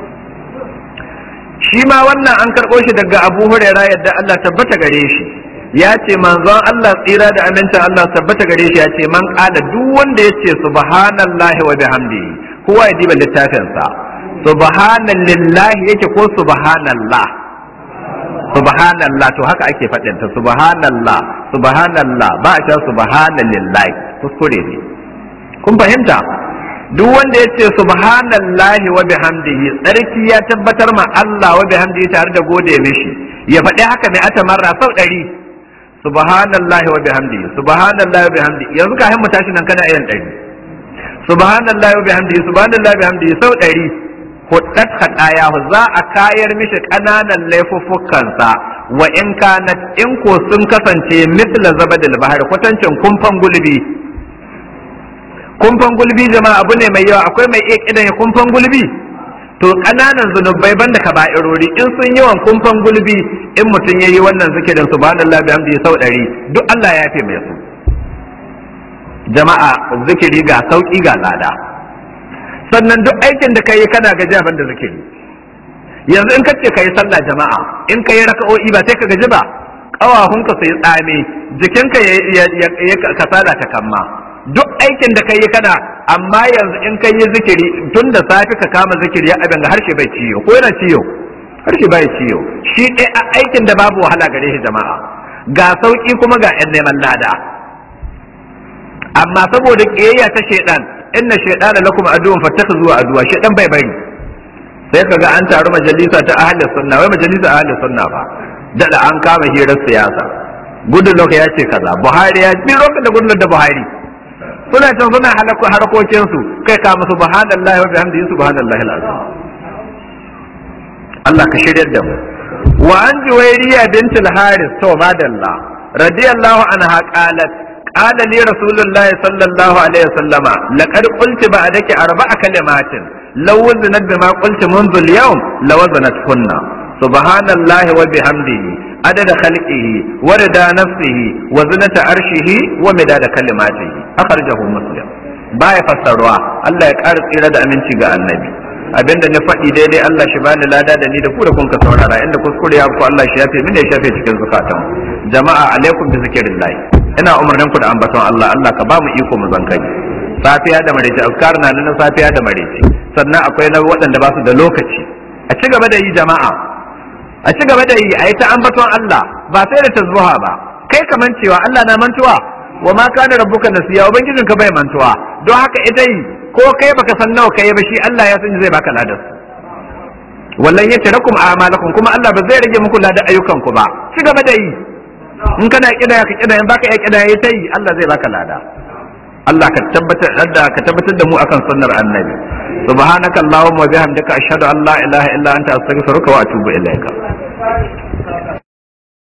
[SPEAKER 1] shi ma wannan an karɓo shi daga abu hurairah yadda Allah tabbata gare shi ya ce manzon Allah tsira da amincin Allah tabbata gare shi ya ce man qala duk wanda ya ce subhanallahi wa bihamdihi kowa ya diba littafinsa subhanallahi yake ko subhanallah subhanallah to haka ake faɗin ta subhanallah subhanallah ba a cewa subhanallahi kuskure ne kun fahimta duk wanda ya ce subhanallahi wa bihamdihi tsarki ya tabbatar ma Allah wa bihamdihi tare da gode mishi ya faɗi haka mai ata marra sau ɗari subhanallahi wa bihamdihi subhanallahi wa bihamdihi yanzu ka mu tashi nan kana irin ɗari subhanallahi wa bihamdihi subhanallahi wa bihamdihi sau ɗari huddat khatayahu za a kayar mishi ƙananan laifuffukansa wa in kanat in ko sun kasance mithla zabadil bahar kwatancin kumfan gulbi kumfan gulbi jama'a abu ne mai yawa akwai mai iya kidan ya kumfan gulbi to ƙananan zunubai banda kaba'irori in sun yawan kumfan gulbi in mutum yayi wannan zikirin subhanallahi bihamdihi sau ɗari duk Allah ya fi mai su jama'a zikiri ga sauki ga lada sannan duk aikin da kai kana gaji ban da zikiri yanzu in kace kai sallah jama'a in kai raka'o'i ba sai ka gaji ba ƙawahunka su yi tsami jikinka ya kasala ta kamma duk aikin da ka yi kana amma yanzu in ka yi zikiri tun da safe ka kama zikiri ya abin ga harshe bai ciyo ko yana ciyo harshe bai ciyo shi ɗaya aikin da babu wahala gare shi jama'a ga sauki kuma ga yan neman lada amma saboda ƙiyayya ta shaidan inna shaidana lakum aduwwan fattakhzuhu aduwa shaidan bai bari sai kaga an taru majalisa ta ahli sunna wai majalisa ahli sunna ba dada an kama hirar siyasa gudun ya ce kaza buhari ya bi lokacin da gudun da buhari suna can suna harkokin su kai ka musu subhanallahi wa bihamdihi subhanallahi alazim Allah ka shiryar da mu wa an juwairiya bint al-haris to madalla radiyallahu anha qalat qala li rasulullahi sallallahu alaihi wasallama laqad qulti ba'daki arba'a kalimatin law waznat bima qulti منذ اليوم لوزنتهن سبحان الله وبحمده عدد خلقه ورضا نفسه وزنة عرشه ومداد كلماته أخرجه مسلم baya fassarwa Allah ya ƙara tsira da aminci ga annabi abinda na faɗi daidai Allah shi bani lada da ni da ku da kun ka saurara inda kuskure ya ku Allah shi yafe min ya shafe cikin zukatan jama'a alaikum bi zikrillah ina umarnin ku da ambaton Allah Allah ka ba mu iko mu zankani safiya da maraice azkar na nan safiya da maraice sannan akwai na waɗanda ba su da lokaci a ci gaba da yi jama'a a ci gaba da yi a yi ta ambaton Allah ba sai da tazbuha ba kai kaman cewa Allah na mantuwa wa ma kana rabbuka nasiya ubangijin ka bai mantuwa don haka ita yi ko kai baka san nawa kai ba shi Allah ya san zai baka ladan wallan yatarakum a'malakum kuma Allah ba zai rage muku ladan ayyukan ku ba ci gaba da yi in kana kida ka kida in baka iya kida yayi ta yi Allah zai baka lada Allah ka tabbatar da ka tabbatar da mu akan sunnar annabi subhanakallahumma wa bihamdika ashhadu an la ilaha illa anta astaghfiruka wa atubu ilaika